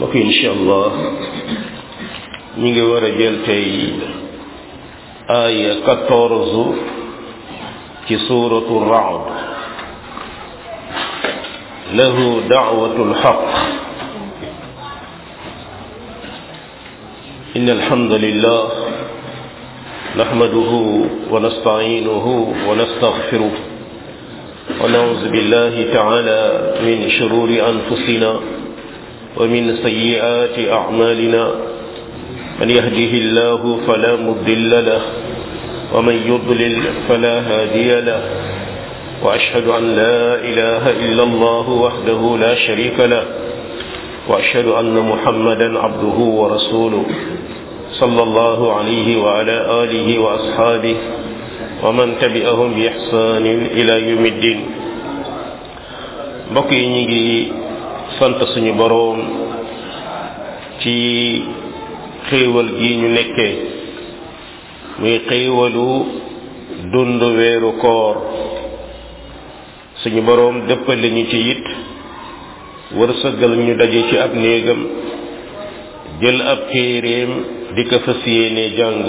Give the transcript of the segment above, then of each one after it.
mbokk incha allah ñu ngi war a jël tey aaya quatorze ci suuratu raad lahu dacwatu lxaq إن الحمد لله نحمده ونستعينه ونستغفره ونعوذ بالله تعالى من شرور أنفسنا ومن سيئات أعمالنا من يهده الله فلا مضل له ومن يضلل فلا هادي له وأشهد أن لا إله إلا الله وحده لا شريك له وأشهد أن محمدا عبده ورسوله صلى الله عليه وعلى آله وأصحابه ومن تبعهم بإحسان إلى يوم الدين mbokk yi ñu ngi sant suñu boroom ci xéewal gi ñu nekkee muy xéewalu dund weeru koor suñu boroom dëppale ñu ci it wërsëgal ñu daje ci ab néegam jël ab téeréem di ko fas yéene jàng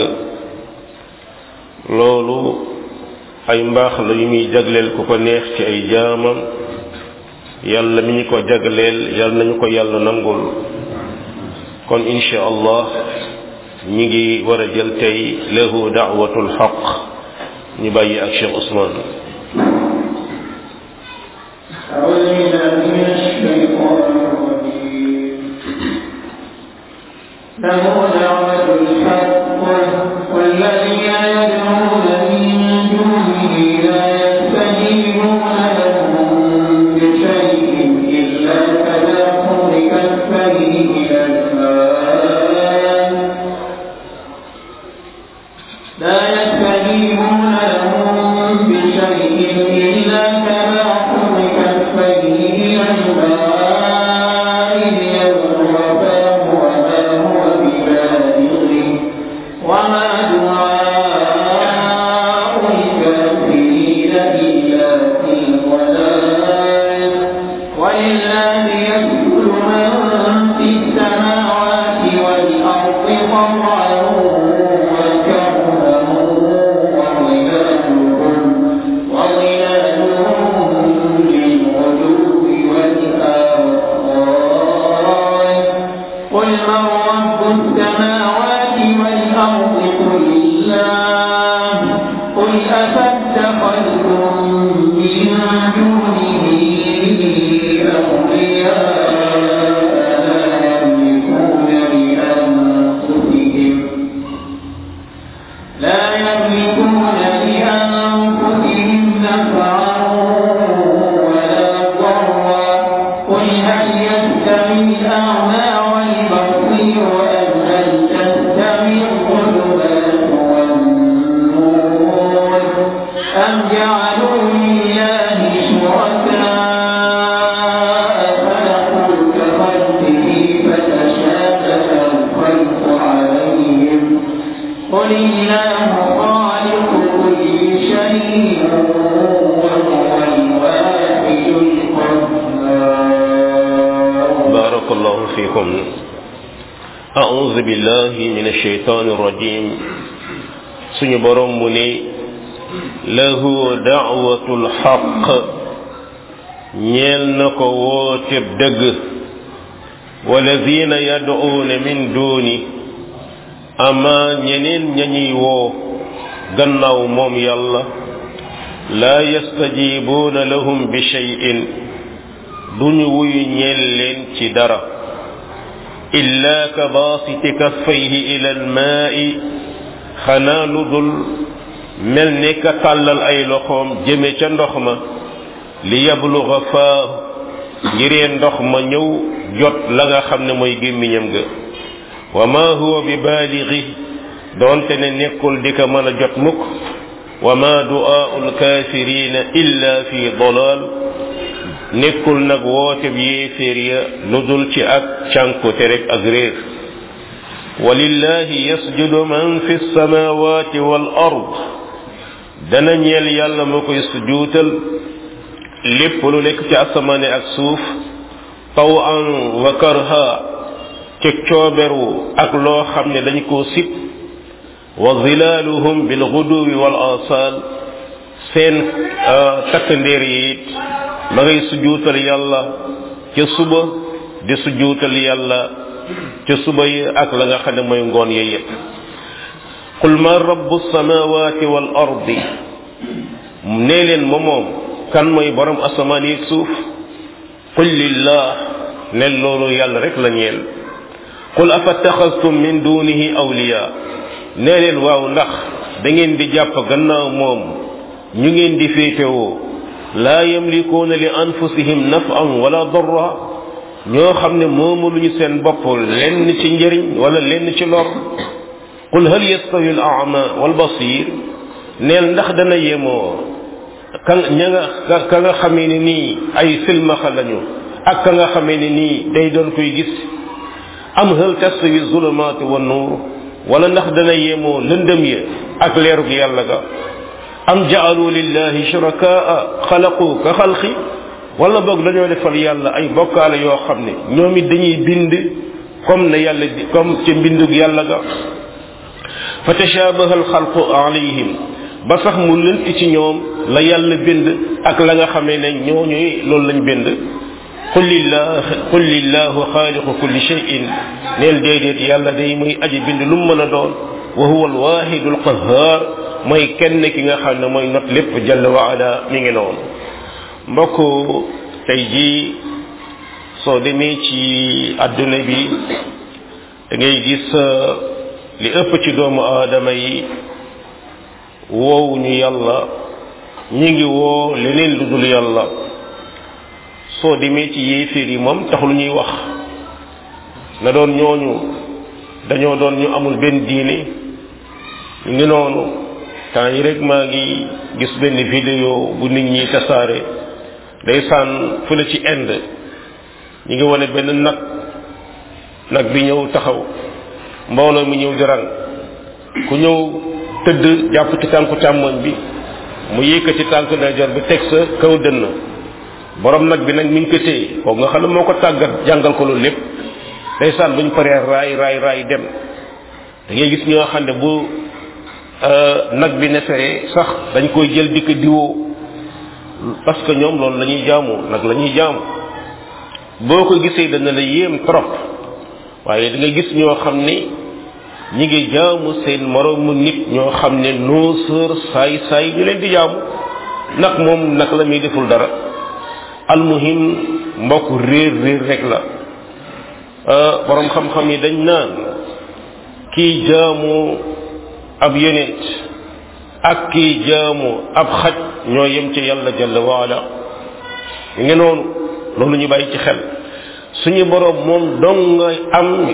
loolu ay mbaax la yu muy jagleel ku ko neex ci ay jaamam yàlla mi ñu ko jagleel yàlla nañu ko yàlla nangul kon insha allah ñi ngi war a jël tey lahu daawatul xaq ñu bàyyi ak Cheikh Ousmane له دعوة الحق والذين يدعون من دونه لا يستجيبون لهم بشيء إلا كدخول كفيه إلى الماء لا يستجيبون لهم بشيء إلا كدخول كفيه إلى الماء ليبلغ فاه وما هو ببالغه وما دعاء الكافرين إلا في ضلال ولله يسجد من في السماوات والأرض طوعا وكرها وظلالهم وظلالهم بالغدو والآصال قل من رب السماوات والأرض قل الله قل أفاتخذتم من دونه أولياء لا يملكون لأنفسهم لا يملكون لأنفسهم نفعا ولا ضرا قل هل يستوي الأعمى والبصير أم هل تستوي الظلمات والنور أم جعلوا لله شركاء خلقوا كخلقه فتشابه الخلق عليهم قل الله خالق كل شيء وهو الواحد القهار بارك الله فيكم أعوذ بالله من الشيطان الرجيم suñu borom mu ne lahu da'watul xaq ñeel na ko wooteb dëgg walladina yad'uuna min duuni ama ñeneen ñañuy woo gannaaw moom yàlla laa yastajibuuna lahum bi shay'in duñu wuyu ñeel leen ci dara illa ka baasiti kaffayhi ila almaai xanaa lu dul mel ni ka tàllal ay loxoom jëme ca ndox ma li yabluga faa ngiree ndox ma ñëw jot la nga xam ne mooy gémmiñam ga wa ma huwa bi baaligi doonte ne nekkul di ko mën a jot mukk wa ma du'aa'u alkaafirina illa fi dalaal nekkul nag woote bi yéeféer ya lu dul ci ak cànkute rek ak réer walillahi yasjudu man fi samawati wal ard dana ñeel yàlla moo koy sujuutal lépp lu nekk ci asamaane ak suuf taw an wa karha ci cooberu ak loo xam ne dañ koo sib wa zilaaluhum bil guduwi wal asal seen takk ndéer yi it ma ngay sujuutal yàlla ca suba di sujuutal yàlla ca suba yi ak la nga xam ne mooy ngoon yi yépp qul ma rabbu samawati wal ardi nee leen ma moom kan mooy borom asamaan yi suuf qul lillah ne loolu yàlla rek la ñeel qul afattaxastum min dunihi awliya nee leen waaw ndax da ngeen di jàpp gannaaw moom ñu ngeen di féetewoo laa yamlikuuna li anfusihim naf'an wala darra ñoo xam ne moomaluñu seen bopp lenn ci njëriñ wala lenn ci lor qul hal yastawi al a'ma wal basir neel ndax dana yemoo ka ña nga ka nga xamee ne nii ay silmaxa lañu ak ka nga xamee ne nii day doon koy gis am hal tastawi zulumaati wa nuur wala ndax dana yemoo lëndëm ya ak leerug yàlla ga am jaalu lillahi shurakaa xalaqu ka xalqi wala boog dañoo defal yàlla ay bokkaale yoo xam ne ñoom it dañuy bind comme ne yàlla di comme ca mbindug yàlla ga fa tashabaha alxalqu alayhim ba sax mu lënt ci ñoom la yàlla bind ak la nga xamee ne ñooñuy loolu lañ bind qul lillah qul lillahu xaaliqu kulli shay'in neel déedéet yàlla day muy aji bind lu mu mën a doon wa huwa alwahidu alqahar mooy kenn ki nga xam ne mooy not lépp jalla wa ala mi ngi noonu mbokk tey jii soo demee ci adduna bi da ngay gis li ëpp ci doomu aadama yi woowu ñu yàlla ñi ngi woo leneen lu dul yàlla soo demee ci yéeféer yi moom taxul ñuy wax na doon ñooñu dañoo doon ñu amul benn diine ñu ngi noonu temps yi rek maa ngi gis benn vidéo bu nit ñi tasaare day sànn fële ci Inde ñu ngi wane benn nag nag bi ñëw taxaw mbooloo mi ñëw di rang ku ñëw tëdd jàpp ci tànku càmmoñ bi mu yëkkati tànku ndeyjoor bi teg sa kaw dënn borom nag bi nag mi ngi ko téye kooku nga xam ne moo ko tàggat jàngal ko loolu lépp day sànn buñ paree raay raay raay dem da ngay gis ñoo xam ne bu nag bi neferee sax dañ koy jël di ko diwoo parce que ñoom loolu la ñuy jaamu nag la ñuy jaamu boo ko gisee dana la yéem trop waaye da nga gis ñoo xam ne ñi ngi jaamu seen moroomu nit ñoo xam ne nooseur saay saay ñu leen di jaamu nag moom nag la muy deful dara almuhim mbokk réer réer rek la borom xam-xam yi dañ naan kii jaamu ab yonent ak kii jaamu ab xaj ñoo yem ci yàlla jalla waala ñu ngi noonu loolu ñu bàyyi ci xel suñu borom moom dong nga am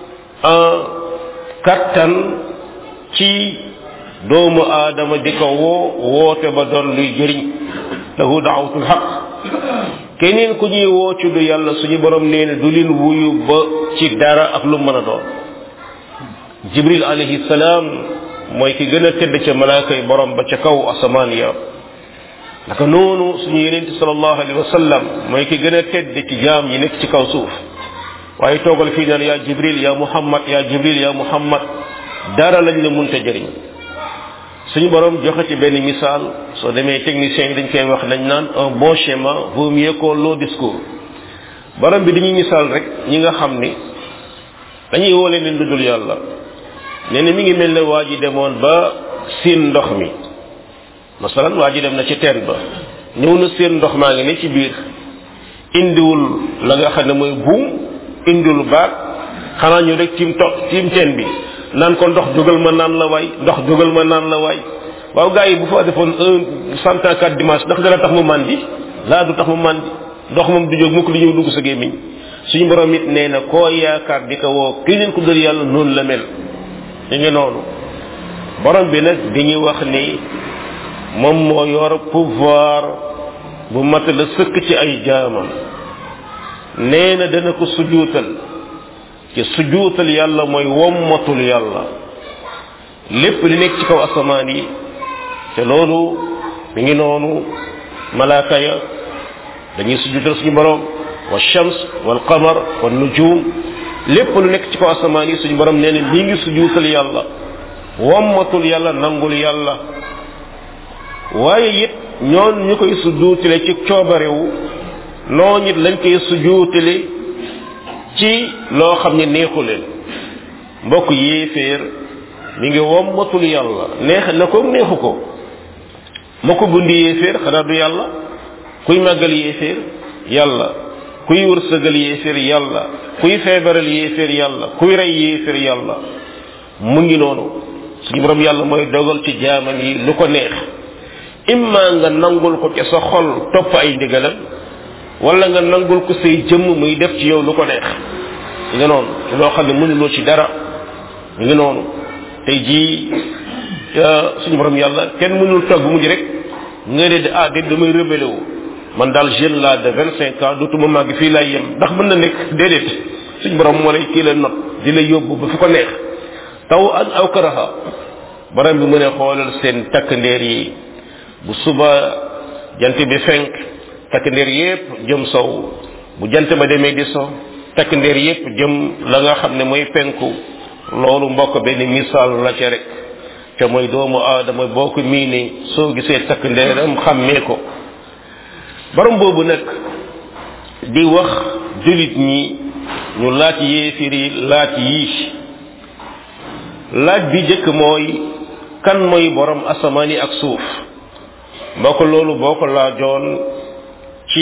kattan ci doomu aadama di ko woo woote ba doon luy jëriñ lahu daawatul xaq keneen ku ñuy woo ci du yàlla suñu borom nee na du leen wuyu ba ci dara ak lu mën a doon jibril alayhi salaam mooy ki gën a tedd ca malaaka yi borom ba ca kaw asamaan ya naka noonu suñu yenente sallallahu alayhi wa sallam mooy ki gën a tedd ci jaam yi nekk ci kaw suuf waaye toogal fii naan yaa jibril yaa muhammad yaa jibril yaa muhammad dara lañ la munta jëriñ suñu borom joxe ci benn misaal soo demee technicien yi dañ koy wax dañ naan un bon schéma vaut mieux qu'un long discours borom bi dañuy misaal rek ñi nga xam ni dañuy woo leen lu dul yàlla nee na mi ngi mel ne waa ji demoon ba siin ndox mi masalan waa ji dem na ci teen ba ñëw na seen ndox maa ngi ne ci biir indiwul la nga xam ne mooy buum indiwul baat xanaa ñu rek tiim to tiim teen bi naan ko ndox jógal ma naan la waay ndox jógal ma naan la waay waaw gars yi bu fa defoon un cent ans quatre dimanche ndax dana tax mu màndi laa du tax mu màndi ndox moom du jóg mukk di ñëw dugg sa gémmiñ suñu borom it nee na koo yaakaar di ko woo keneen ku dul yàlla noonu la mel ñu ngi noonu borom bi nag dañuy wax ni moom moo yor pouvoir bu mat la sëkk ci ay jaamam nee na dana ko sujuutal ci sujuutal yàlla mooy wommatul yàlla lépp li nekk ci kaw asamaan yi te loolu mi ngi noonu malaaka ya dañuy sujuutal suñu borom wa shams wal qamar wa nujum lépp lu nekk ci kaw asamaan yi suñu borom nee na lii ngi sujuutal yàlla wommatul yàlla nangul yàlla waaye it ñoon ñu koy sujuutale ci coobarewu noo nit lañ koy sujuutale ci loo xam ne neexu leen mbokk yéeféer mi ngi wommatul yàlla neex na ko neexu ko ma ko bundi yéeféer xanaa du yàlla kuy màggal yéeféer yàlla kuy wërsëgal yéeféer yàlla kuy feebaral yéeféer yàlla kuy rey yéeféer yàlla mu ngi noonu suñu borom yàlla mooy dogal ci jaamam yi lu ko neex imma nga nangul ko ci sa xol topp ay ndigalam wala nga nangul ko say jëmm muy def ci yow lu ko neex mi ngi noonu loo xam ne mënuloo ci dara mi ngi noonu tey jii suñu borom yàlla kenn mënul toog bu mujj rek nga ne de ah de damay rebelle wu man daal jeune la de vingt cinq ans dootuma màgg fii laay yem ndax mën na nekk déedéet suñu borom moo lay kii la not di la yóbbu ba fu ko neex taw an aw karaha borom bi mu ne xoolal seen takk ndeer yi bu suba jant bi fenk takk ndeer yépp jëm sow bu jant ba demee di so takk ndeer yépp jëm la nga xam ne mooy penku loolu mbokk benn misaal la ca rek te mooy doomu aadama boo ko miinee soo gisee takk ndeeram xàmmee ko borom boobu nag di wax julit ñi ñu laaj yéefir yi laaj yii laaj bi jëkk mooy kan mooy borom asamaan yi ak suuf mbokk loolu boo ko laajoon ci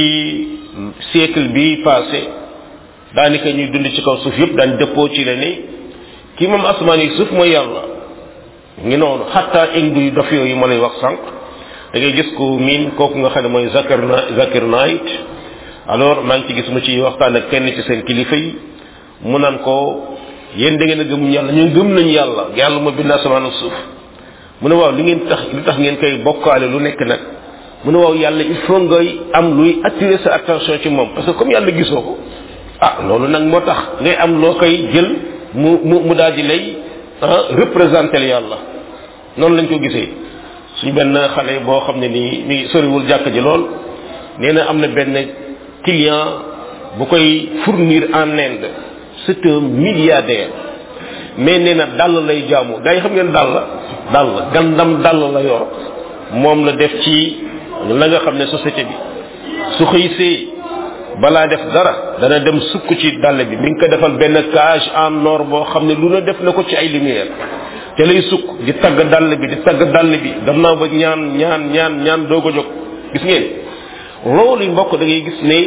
siècle bi passé daanaka ñuy dund ci kaw suuf yépp daan dëppoo ci la ni ki moom asamaan yi suuf mooy yàlla ngi noonu xatta indu yu dof yooyu ma lay wax sànq da ngay gis ko miin kooku nga xam ne mooy zakir na zakir night alors maa ngi ci gis mu ci waxtaan ak kenn ci seen kilifa yi mu naan ko yéen da ngeen a gëm yàlla ñun gëm nañ yàlla yàlla moo bind asamaan ak suuf mu ne waaw li ngeen tax lu tax ngeen koy bokkaale lu nekk nag mu ne waaw yàlla il faut ngay am luy attirer sa attention ci moom parce que comme yàlla gisoo ko ah loolu nag moo tax ngay am loo koy jël mu mu mu daal di lay représenter yàlla noonu lañ ko gisee suñu benn xale boo xam ne nii mi ngi soriwul jàkk ji lool nee na am na benn client bu koy fournir en Inde c'est un milliardaire mais nee na dàll lay jaamu gars yi xam ngeen dàll dàll gandam dàll la yor moom la def ci la nga xam ne société bi su xëysee balaa def dara dana dem sukk ci dàll bi mi ngi ko defal benn cage en or boo xam ne lu na def na ko ci ay lumière te lay sukk di tagg dàll bi di tagg dàll bi gannaaw ba ñaan ñaan ñaan ñaan doog a jóg gis ngeen loolu mbokk da ngay gis ne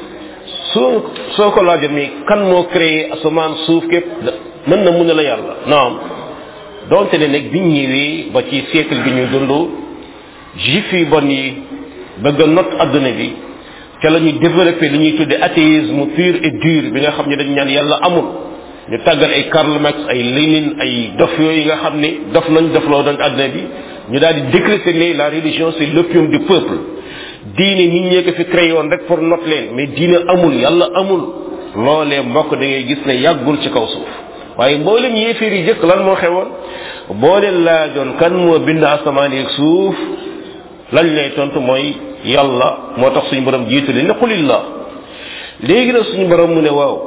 soo soo ko laajoon mi kan moo créé asamaan suuf képp mën na mun a la yàlla naam donte ne nag biñ ñëwee ba ci siècle bi ñuy dund juif yi bon yi bëgg a not adduna bi ca la ñuy développé li ñuy tudde athéisme pur et dur bi nga xam ne dañ ñaan yàlla amul ñu tàggal ay Karl Marx ay Lénine ay dof yooyu nga xam ne dof nañ dofloo nañ adduna bi ñu daal di décréter ne la religion c'est l'opium du peuple diine nit ñee ko fi créé woon rek pour not leen mais diine amul yàlla amul loolee mbokk da ngay gis ne yàggul ci kaw suuf waaye mboolem yéeféer yi jëkk lan moo xewoon boo leen laajoon kan moo bind asamaan yeeg suuf lañ lay tontu mooy yàlla moo tax suñu borom jiitu leen ne xulillah léegi nag suñu borom mu ne waaw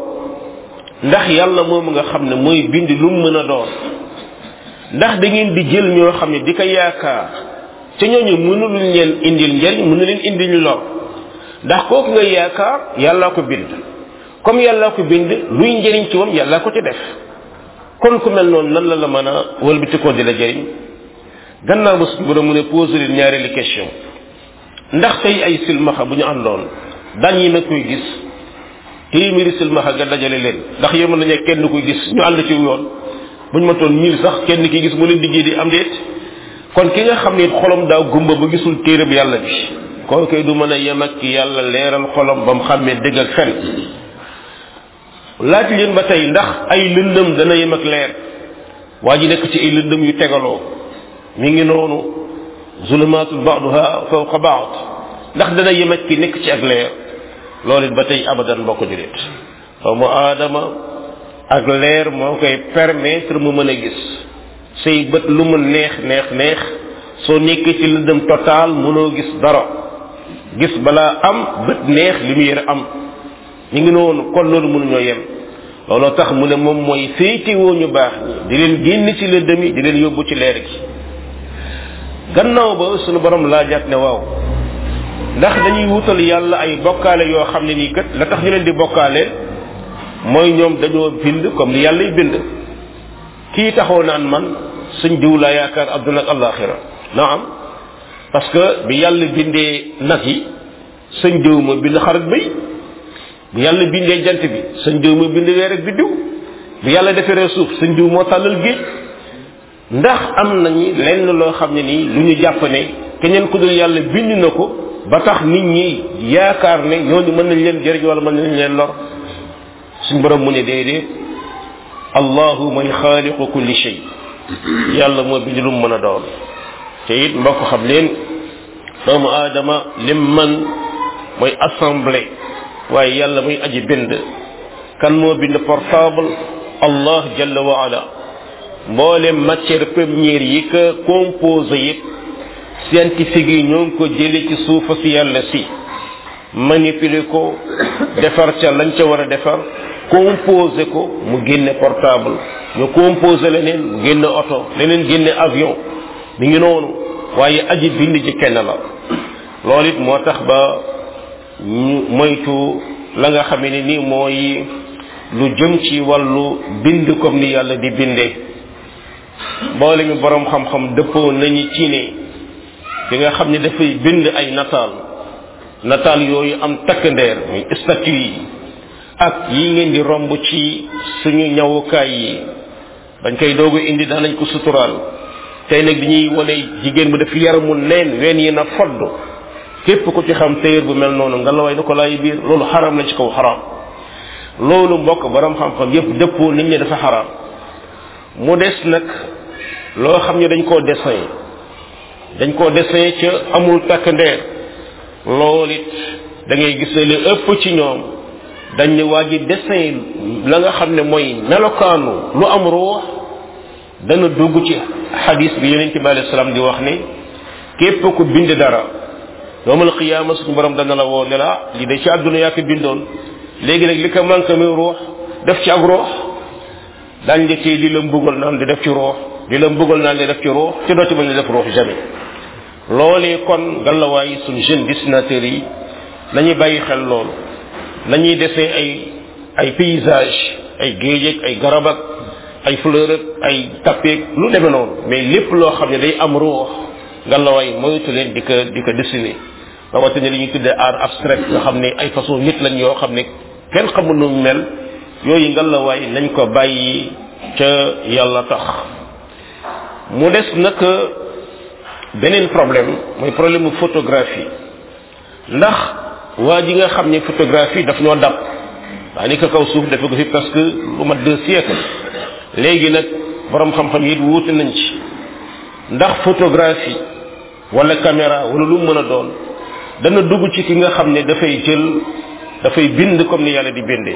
ndax yàlla moom nga xam ne mooy bind lu mu mën a doon ndax da ngeen di jël ñoo xam ne di ko yaakaar ca ñooñu mënuluñ leen indil njariñ mënu leen indil lor ndax kooku nga yaakaar yàllaa ko bind comme yàllaa ko bind luy njariñ ci moom yàllaa ko ci def kon ku mel noonu nan la la mën a wëlbatikoo di la jëriñ gannaaw ba suñu borom mu ne posé leen ñaareeli question ndax tey ay silmaxa bu ñu àndoon daan yi nag koy gis téeméeri silmaxa nga dajale leen ndax yéen mën nañu kenn koy gis ñu ànd ci yoon bu ñu ma toon mille sax kenn ki gis mu leen diggee di am déet kon ki nga xam ne xolam daa gumba ba gisul téereb yàlla bi kooku du mën a yem ak yàlla leeral xolam ba mu xàmmee dëgg ak fen laaj leen ba tey ndax ay lëndëm dana yem ak leer waa ji nekk ci ay lëndëm yu tegaloo mi ngi noonu zulumatul ba'daha fawqa ba'd ndax dana yem ak ki nekk ci ak leer loolu it ba tey abadan mbokk julit doomu aadama ak leer moo koy permettre mu mën a gis say bët lu mu neex neex neex soo nekkee ci lëndëm total mënoo gis dara gis balaa am bët neex lumière am ñu ngi noonu kon loolu mënuñoo yem looloo tax mu ne moom mooy féetewoo ñu baax ñi di leen génn ci lëndëm yi di leen yóbbu ci leer gi gannaaw ba sunu borom laajaat ne waaw ndax dañuy wutal yàlla ay bokkaale yoo xam ne nii kat la tax ñu leen di bokkaale mooy ñoom dañoo bind comme ni yàlla y bind kii taxoo naan man suñ diw laa yaakaar adduna ak alaxira naam parce que bi yàlla bindee nag yi suñ diw ma bind xar ak bëy bi yàlla bindee jant bi suñ diw ma bind weer ak biddiw bi yàlla defaree suuf suñ diw moo tàllal géej ndax am nañu lenn loo xam ne nii lu ñu jàpp ne keneen ku dul yàlla bind na ko ba tax nit ñi yaakaar ne ñooñu mën nañ leen jëriñ wala mën nañ leen lor suñ borom mu ne déedéet allahu mooy xaaliqu kulli shay yàlla moo bind lu mu mën a doon te it mbokk xam leen doomu aadama lim man mooy assemblée waaye yàlla muy aji bind kan moo bind portable allah jalla wa ala mboolem matière première yi ko composé yit scientifique yi ñoo ngi ko jële ci suufa si yàlla si manipuler ko defar ca lañ ca war a defar composé ko mu génne portable ñu composé leneen mu génne oto leneen génne avion mi ngi noonu waaye aji bind ji kenn la loolu it moo tax ba ñu moytu la nga xamee ne ni mooy lu jëm ci wàllu bind comme ni yàlla di bindee boole ñu borom xam-xam dëppoo nañu ci ne ki nga xam ne dafay bind ay nataal nataal yooyu am takk ndeer muy statut yi ak yi ngeen di romb ci suñu ñawukaay yi dañ koy doogu indi daanañ ko suturaal tey nag dañuy wane jigéen bu def yaramu neen ween yi na fodd képp ku ci xam téyër bu mel noonu nga la way na ko laay biir loolu xaram la ci kaw xaram loolu mbokk borom xam-xam yépp dëppoo nit ñi dafa xaram mu des nag loo xam ne dañ koo dessin dañ koo dessin ca amul takk ndeer loolu it da ngay gis ne li ëpp ci ñoom dañ ne waa ji dessin la nga xam ne mooy melokaanu lu am ruux dana dugg ci xadis bi yonent bi alayhi salaam di wax ne képp ku bind dara yowmal qiyaama suñu borom dana la woo ne la li de ci àdduna yaa ko bindoon léegi nag li ko manqué muy ruux def ci ak ruux dañ la ci di la mbugal naan di def ci ruux di la mbugal naan di def ci ruux ci doo ci mën a def ruux jamais loolee kon gàllawaay suñu jeune dessinateurs yi nañuy bàyyi xel loolu nañuy desee ay ay paysage ay géej ak ay garab ak ay fleur ak ay tappeek lu demee noonu mais lépp loo xam ne day am ruux ngalawaay moytu leen di ko di ko dessiner rawatina li ñuy tuddee art abstrait nga xam ne ay façon nit lañ yoo xam ne kenn xamul nu mel yooyu ngalawaay nañ ko bàyyi ca yàlla tax mu des nag beneen problème mooy problème mu photographie ndax waa ji nga xam ne photographie daf ñoo dab waa ni ko kaw suuf dafa ko fi parce que lu mat deux siècles léegi nag borom xam-xam yi wuute nañ ci ndax photographie wala caméra wala lu mën a doon dana dugg ci ki nga xam ne dafay jël dafay bind comme ni yàlla di bindee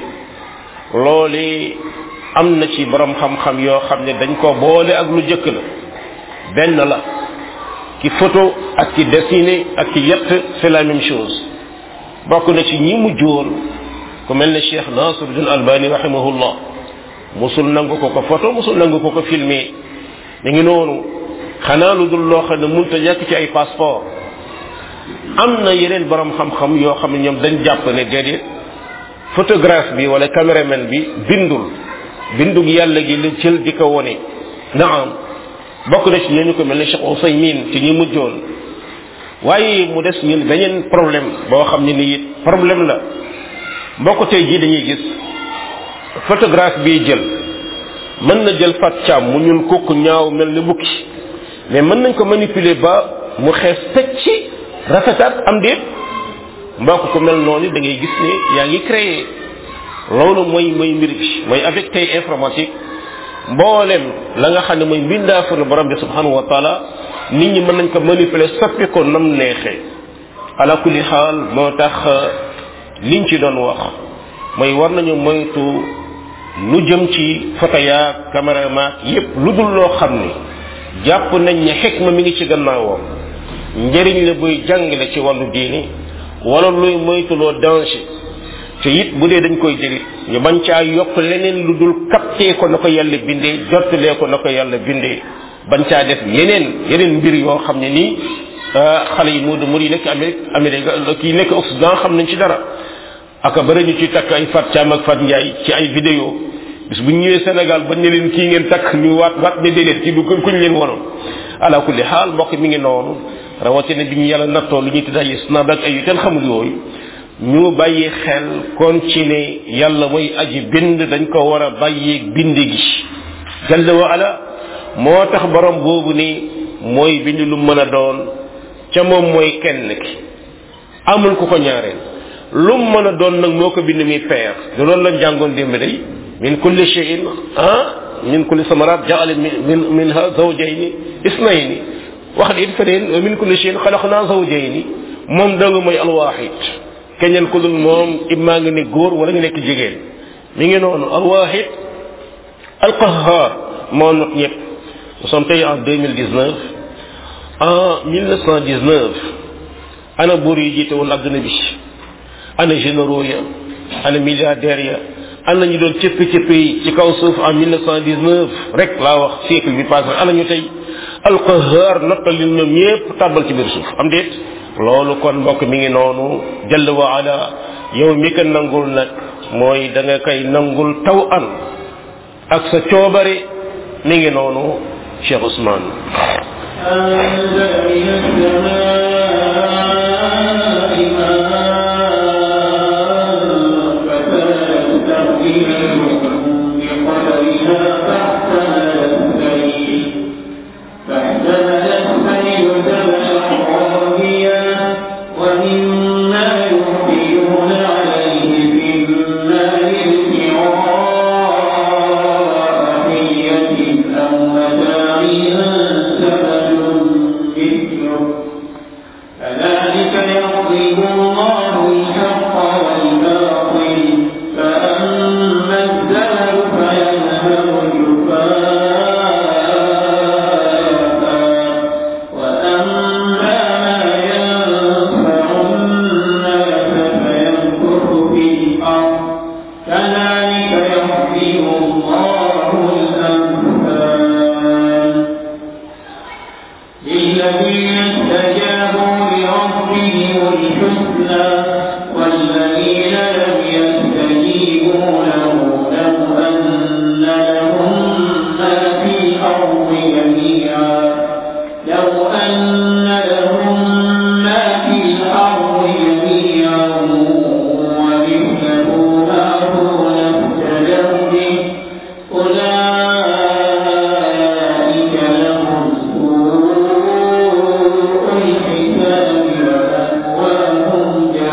loole am na ci borom xam-xam yoo xam ne dañ ko boole ak lu jëkk la benn la ki photo ak ki dessiné ak ki yett c'est la même chose bokk na ci ñi mu jóor ku mel ne cheikh nasiruddin albani rahimahullah musul nangu ko ko photo musul nangu ko ko filmé mi ngi noonu xanaa lu dul loo xam ne munta ñàkk ci ay passeport am na yeneen borom xam-xam yoo xam ne ñoom dañ jàpp ne déedéet photographe bi wala caméraman bi bindul bindug yàlla gi la jël di ko wone naam bokk na ci ñooñu ko mel ne Cheikh Ousaymin ci ñi mujjoon waaye mu des ñun beneen problème boo xam ne ni it problème la mbokk tey jii dañuy gis photographe bi jël mën na jël fat caam mu ñun kukk ñaaw mel ni bukki mais mën nañ ko manipuler ba mu xees teg ci rafetaat am déet mbokk ko mel noonu da ngay gis ne yaa ngi créé loolu mooy mooy mbir bi mooy avec tey informatique mboolem la nga xam ne mooy mbindaafu borom bi subhanahu wa taala nit ñi mën nañ ko manipuler soppi ko nam neexee ala kulli xaal moo tax liñ ci doon wax mooy war nañu moytu lu jëm ci photo yaag caméra maag yépp lu dul loo xam ni jàpp nañ ne xikma mi ngi ci gannaawam njëriñ la buy jàngale ci wàllu diini wala luy moytuloo danger te it bu dee dañ koy jëlit ñu bañ caa yokk leneen lu dul capté ko na ko yàlla bindee jottalee ko na ko yàlla bindee bañ caa def yeneen yeneen mbir yoo xam ne nii xale yi mu mu yi nekk Amérique Amérique kii nekk Occident xam nañ ci dara aka bëri ñu ci takk ay Fat Thiam ak Fat Ndiaye ci ay vidéo bis bu ñu ñëwee Sénégal bañ ne leen kii ngeen takk ñu waat waat ne déedéet kii du kuñ leen wonoon ala kulli xaal mbokk mi ngi noonu rawatina bi ñu yàlla nattoo lu ñuy tudd ay snab ak ay yu kenn xamul yooyu ñu bàyyi xel kon ci ne yàlla mooy aji bind dañ ko war a bàyyi bind gi jalla wa ala moo tax borom boobu ni mooy bind lu mën a doon ca moom mooy kenn ki amul ku ko ñaareel lu mën a doon nag moo ko bind mi peer du loolu lañ jàngoon démb day min kulli shay'in ah min kulli samarat jaala min minha zawjayni isnayni wax it feneen min kulli shay'in xalaqna zawjayni moom dong mooy alwaxid keneen ku dul moom immaa nga ne góor wala nga nekk jigéen mi ngi noonu alwaxid alqahar moo not ñëpp nous sommes tey en 2019 en 1919 ana buur yi jiite woon adduna bi ana généraux ya ana milliardaires ya ana ñu doon cëppi cëppi yi ci kaw suuf en 1919 rek laa wax siècle bi passé ana ñu tey alqahar nottal leen ñoom ñëpp tàbbal ci biir suuf am déet loolu kon mbokk mi ngi noonu jalla wa ala yow mi ko nangul nag mooy da nga koy nangul taw an ak sa coobare mi ngi noonu Cheikh Ousmane أنزل من السماء ماء فسالت أودية بقدرها فاحتمل السيل فاحتمل السيل زبدا رابيا ومما يوقدون عليه في النار ابتغاء حية أو متاع زبد مثله كذلك يضرب الله الحق والباطل فأما الزبد فيذهب جفاء وأما ما ينفع الناس فيمكث في الأرض كذلك يحيي الله الأمثال للذين استجابوا لربهم الحسنى والذين لم يستجيبوا له لو أن لهم ما في الأرض جميعا لو أن لهم ما في الأرض جميعا ومثله معه لافتدوا به أولئك لهم سوء الحساب ومأواهم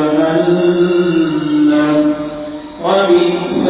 جهنم وبئس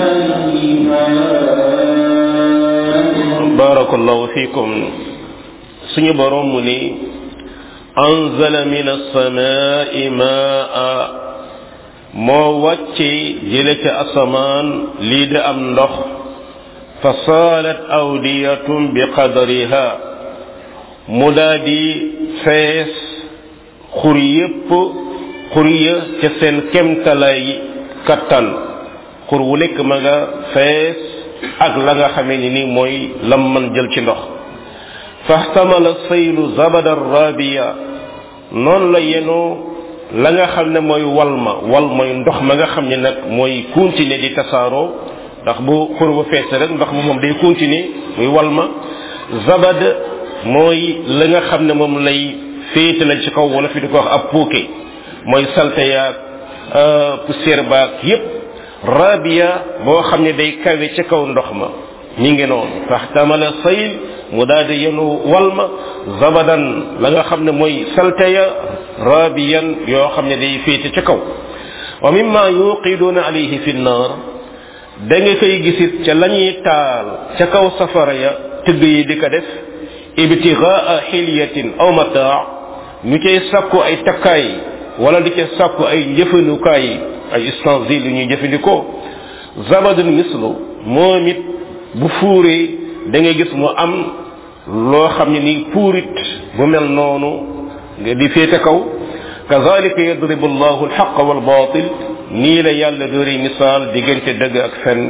المهاد barakallahu fikum suñu borom mu ni anzala min as-samaa'i maa'a moo wàcce jële ca asamaan lii de am ndox fa saalat awdiyatun bi qadariha mu daa di fees xur yépp xur ya ca seen kemtalay kattan xur wu nekk ma nga fees ak la nga xamee ni ni mooy lam man jël ci ndox faxtamala saylu zabada rabiya noonu la yenoo la nga xam ne mooy wal ma wal mooy ndox ma nga xam ne nag mooy continuer di tasaaroo ndax bu xur ba fees rek ndox ma moom day continuer muy wal ma zabad mooy la nga xam ne moom lay féete la ci kaw wala fi di ko wax ab puuke mooy salte yaag poussière baag yépp rabia boo xam ne day kawe ca kaw ndox ma ñi ngi noonu faxtamala sayl mu daal di yenu walma zabadan la nga xam ne mooy salte ya rabiyan yoo xam ne day féete ca kaw wa mimma yuqiduuna alayhi fi nnar da nga koy gisit ca la ñuy taal ca kaw safara ya tëgg yi di ko def ibtigaa xilyatin aw mataa ñu cay sàkku ay takkaay wala di ca sàkku ay njëfandukaay ay ustensiles yu ñuy jëfandikoo zabadun mislu moom it bu fuuree da ngay gis mu am loo xam ne ni puurit bu mel noonu nga di féete kaw kazalika yadribu allahu alxaq walbatil nii la yàlla dóori misaal diggante dëgg ak fen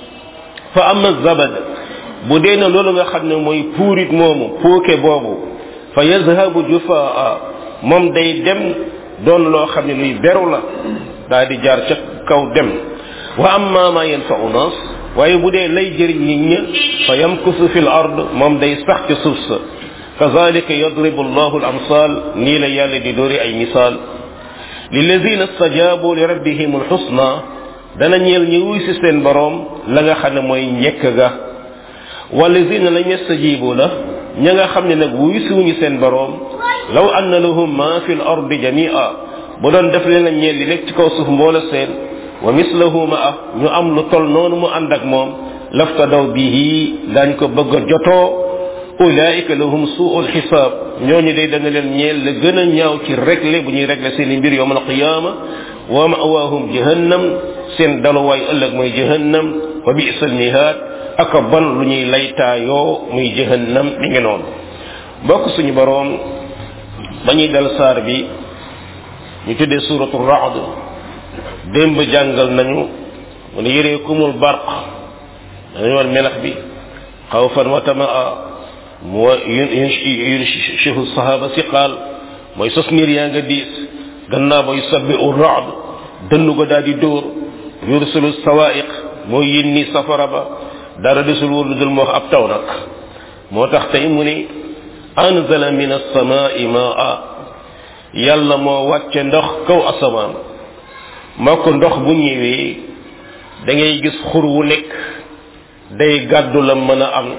fa ama zabad bu dee na loolu nga xam ne mooy puurit moomu puuke boobu fa yazhabu jufaa moom day dem doon loo xam ne luy beru la daa di jaar ca kaw dem wa amma ma yanfau nas waaye bu dee lay jëriñ nit ña fa yamkusu fi l ard moom day sax ci suuf sa kazalika yadribu allahu al amsal nii la yàlla di dóori ay misaal lilladina stajabu li rabbihim alxusna dana ñeel ñi wuy si seen boroom la nga xam ne mooy njëkk ga walladina lam yastajibu la ña nga xam ne nag wuy si wuñu seen boroom law anna lahum ma fi l ardi jamia bu doon def leen a ñeel li nekk ci kaw suuf mboola seen wa mislahu ma ah ñu am lu tol noonu mu ànd ak moom laftadaw bihi dañ ko bëgg a jotoo ulaika lahum suul xisaab ñooñu day dana leen ñeel la gën a ñaaw ci réglé bu ñuy réglé seen i mbir yowm alqiyama wa mawaahum jahannam seen daluwaay ëllëg mooy jahannam wa bisa almihaad aka ban lu ñuy laytaayoo muy jahannam mi ngi noonu bokk suñu boroom ba ñuy dal saar bi ñu tuddee suratu raad démb jàngal nañu mu ne yëree kumul barq dañu war melax bi xawfan wa tamaa mu yunshihu sahaba siqaal mooy sos niir yaa nga diis gannaaw ba yusabbi u raad dënnu ko daal di dóor yursilu sawaiq mooy yinni safara ba dara desul wóor lu dul moo ab taw nag moo tax tey mu ne anzala min alsamai maa yàlla moo wàcce ndox kaw asamaan moo ko ndox bu ñëwee da ngay gis xur wu nekk day gàddu la mën a am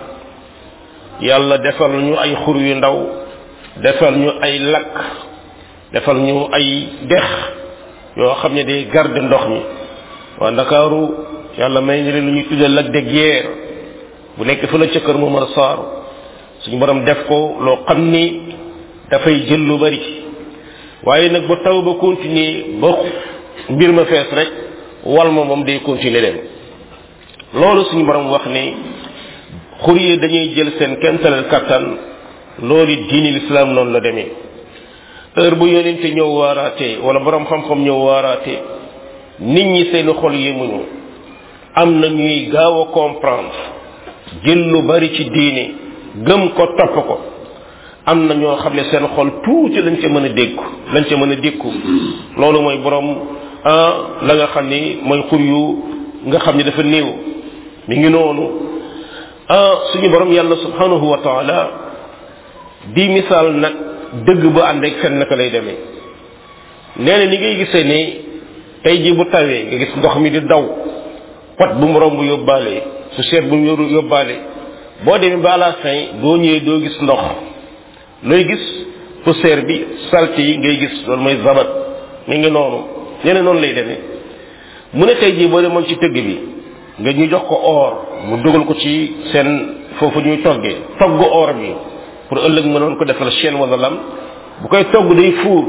yàlla defal ñu ay xur yu ndaw defal ñu ay lakk defal ñu ay dex yoo xam ne day garde ndox mi waa ndakaaru yàlla may ni leen lu ñuy tuddee lac de guerre bu nekk fa la ca kër Momar Sarr suñu borom def ko loo xam ni dafay jël lu bari waaye nag ba taw ba continuer ba mbir ma fees rek wal ma moom day continuer dem loolu suñu borom wax ni xur yi dañuy jël seen kentalal kattan loolu diini lislaam noonu la demee heure bu yonente ñëw waaraate wala borom xam-xam ñëw waaraate nit ñi seen xol yemuñu am na ñuy gaaw a comprendre jël lu bari ci diine gëm ko topp ko am na ñoo xam ne seen xol tuuti lañ ca mën a dégg lañ ca mën a dékku loolu mooy borom ah la nga xam ni mooy xur yu nga xam ni dafa néew mi ngi noonu ah suñu borom yàlla subhanahu wa taala di misaal nag dëgg ba ànd ak fen naka lay demee nee na ni ngay gisee ne tey ji bu tawee nga gis ndox mi di daw pot bu mu romb yóbbaale su seet bu mu yóbbaale boo demee ba à la fin boo ñëwee doo gis ndox looy gis poussière bi salte yi ngay gis loolu mooy zabat mi ngi noonu nee na noonu lay demee mu ne tey jii boo demoon ci tëgg bi nga ñu jox ko or mu dugal ko ci seen foofu ñuy toggee togg or bi pour ëllëg mënoon ko defal chaîne wala lam bu koy togg day fuur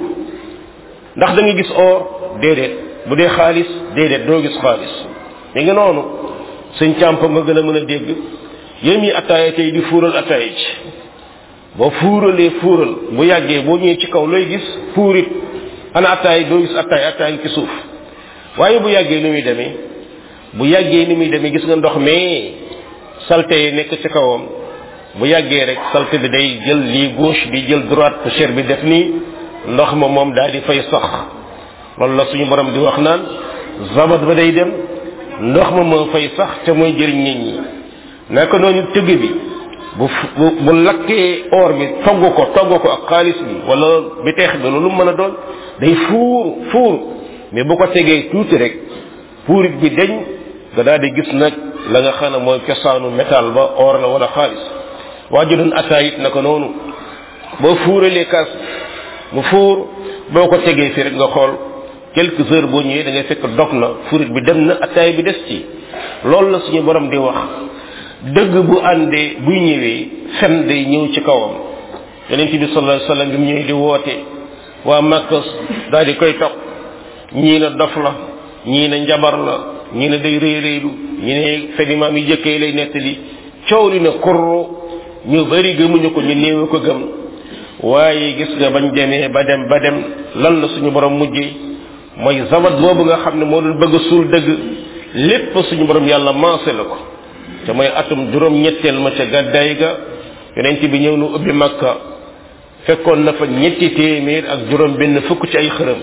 ndax da nga gis or déedéet bu dee xaalis déedéet doo gis xaalis mi ngi noonu sëñ càmp nga gën a mën a dégg yéen ñi attaaya tey di fuural attaaya ci boo fuuralee fuural bu yàggee boo ñëwee ci kaw looy gis fuurit ana attaay doo gis attaay attaay ci suuf waaye bu yàggee ni muy demee bu yàggee ni muy demee gis nga ndox mais salte yi nekk ci kawam bu yàggee rek salte bi day jël lii gauche bi jël droite poussière bi def nii ndox ma moom daal di fay sax loolu la suñu borom di wax naan zabat ba day dem ndox ma moo fay sax te mooy jëriñ nit ñi naka noonu tëgg bi bu bu bu lakkee or bi togg ko togg ko ak xaalis bi wala bi teex bi loolu mën a doon day fuur fuur mais bu ko tegee tuuti rek puurit bi deñ nga daal di gis nag la nga xam ne mooy cosaanu métal ba or la wala xaalis waa ji doon attaay it naka noonu boo fuuralee kaas mu fuur boo ko tegee fi rek nga xool quelques heures boo ñëwee da ngay fekk dog na fuurit bi dem na attaay bi des ci loolu la suñu borom di wax dëgg bu àndee buy ñëwee fen day ñëw ci kawam yonent bi sallallahu alayhi wasallam bi mu ñëwee di woote waa Makka daal di koy topp ñii na dof la ñii na njabar la ñii na day réy réylu ñi ne fenimaam yi jëkkee lay nettali coow li na kurru ñu bari gëmuñu ko ñu néew ko gëm waaye gis nga bañ demee ba dem ba dem lan la suñu borom mujjee mooy zabat boobu nga xam ne moo doon bëgg a suul dëgg lépp suñu borom yàlla maase la ko te mooy atum juróom ñetteel ma ca gàddaay ga yonent bi ñëw nu ubbi makka fekkoon na fa ñetti téeméer ak juróom benn fukk ci ay xërëm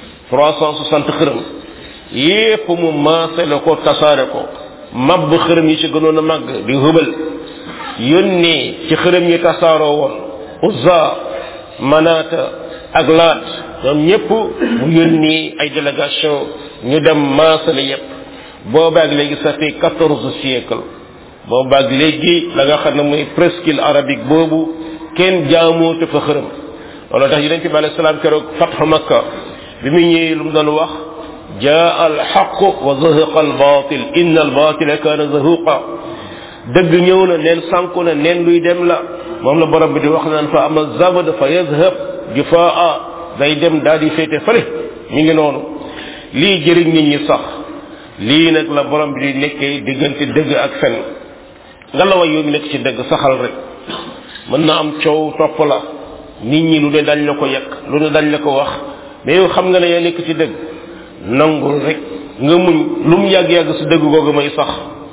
360 xërëm yépp mu maase la ko tasaare ko mabb xërëm yi ci gënoon a màgg di hubal yónnee ci xërëm yi tasaaroo woon uzza manata ak laat ñoom ñëpp mu yónni ay délégation ñu dem maasale yépp boobaag léegi ça fait quatorze siècle boobaag léegi la nga xam ne mooy presqu'île arabique boobu kenn jaamoote fa xërëm loolu tax yonent bi alayhi salaam keroog fatxu makka bi mu ñëwee lu mu doon wax jaa al xaq wa zahaqa al batil inna al batila kaana zahuqa dëgg ñëw na neen sànku na neen luy dem la moom la borom bi di wax naan fa ama zabad fa yazhab jufaa day dem daal di féete fële mi ngi noonu lii jëriñ nit ñi sax lii nag la borom bi di nekkee diggante dëgg ak fen nga la way yoon nekk ci dëgg saxal rek mën na am coow topp la nit ñi lu ne dañ la ko yekk lu ne dañ la ko wax mais yow xam nga ne yaa nekk ci dëgg nangul rek nga muñ lu mu yàgg-yàgg su dëgg googu may sax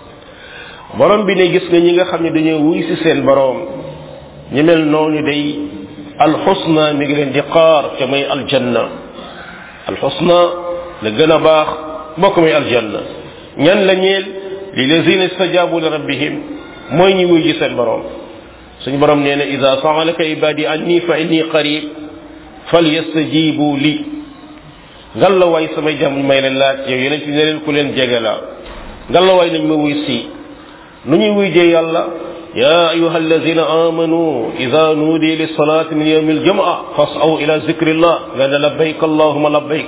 borom bi ne gis nga ñi nga xam ne dañoo wuy si seen borom ñi mel noonu day alxusna mi ngi leen di xaar te mooy aljanna alxusna la gën a baax mbokk mooy aljanna ñan la ñeel li lazina istajabu li rabbihim mooy ñi wuy ji seen borom suñu borom nee na ida saalaka ibadi anni fa inni qarib falyastajibu li ngalla waay samay jàmm may leen laaj yow yeneen ci ne leen ku leen jege la ngalla waay nañ ma wuy si nu ñuy wuy jee yàlla يا أيها الذين آمنوا إذا نودي للصلاة من يوم الجمعة فاسعوا إلى ذكر الله قال لبيك اللهم لبيك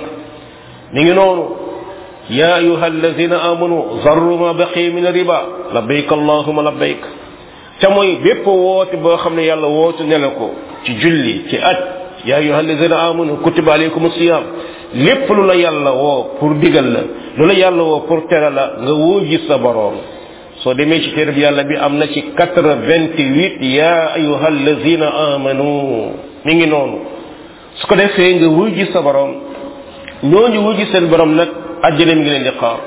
نينون يا أيها الذين آمنوا ذروا ما بقي من الربا لبيك اللهم لبيك تموي بيب ووت بو خامن يالا ووت نلako ci julli ci at ya ayyuha alladhina amanu kutiba alaykum as-siyam lepp lu la yalla wo pour digal la lu la yalla wo pour tere la nga wuji sa borom soo demee ci téere bi yàlla bi am na ci quatre vingt huit ya ayuha allazina amanu mi ngi noonu su ko defee nga wuy ji sa borom ñooñu wuy ji seen borom nag àjjana mi ngi leen di xaar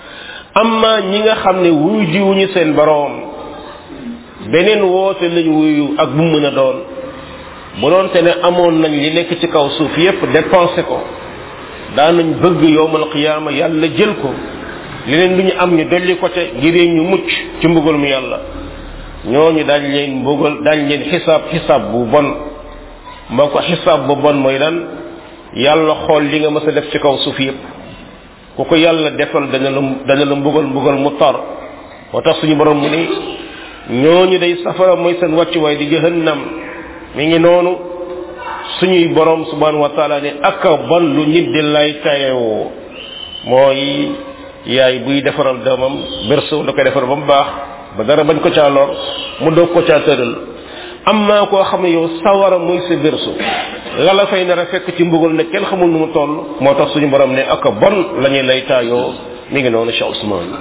amma ñi nga xam ne wuy ji wuñu seen borom beneen woote lañ wuyu ak bu mën a doon bu doon te ne amoon nañ li nekk ci kaw suuf yépp dépensé ko daanañ bëgg yowmal qiyaama yàlla jël ko leneen lu ñu am ñu dolli ko te ngir ñu mucc ci mbugal mu yàlla ñooñu dañ leen mbugal dañ leen xisaab xisaab bu bon moo ko xisaab bu bon mooy lan yàlla xool li nga mës a def ci kaw suuf yépp ku ko yàlla defal dana la dana la mbugal mbugal mu tar moo tax suñu borom mu ni ñooñu day safara mooy seen wàccuwaay di jahannam mi ngi noonu suñuy borom subhanahu wa taala ne ak bon lu nit di lay tayewoo mooy yaay buy defaral doomam berso da koy defar ba mu baax ba dara bañ ko caa lor mu doog ko caa tëral am naa koo xam ne yow sawara muy sa berso la la fay nar a fekk ci mbugal ne kenn xamul nu mu toll moo tax suñu borom ne ak bon la ñuy lay taayoo mi ngi noonu Cheikh Ousmane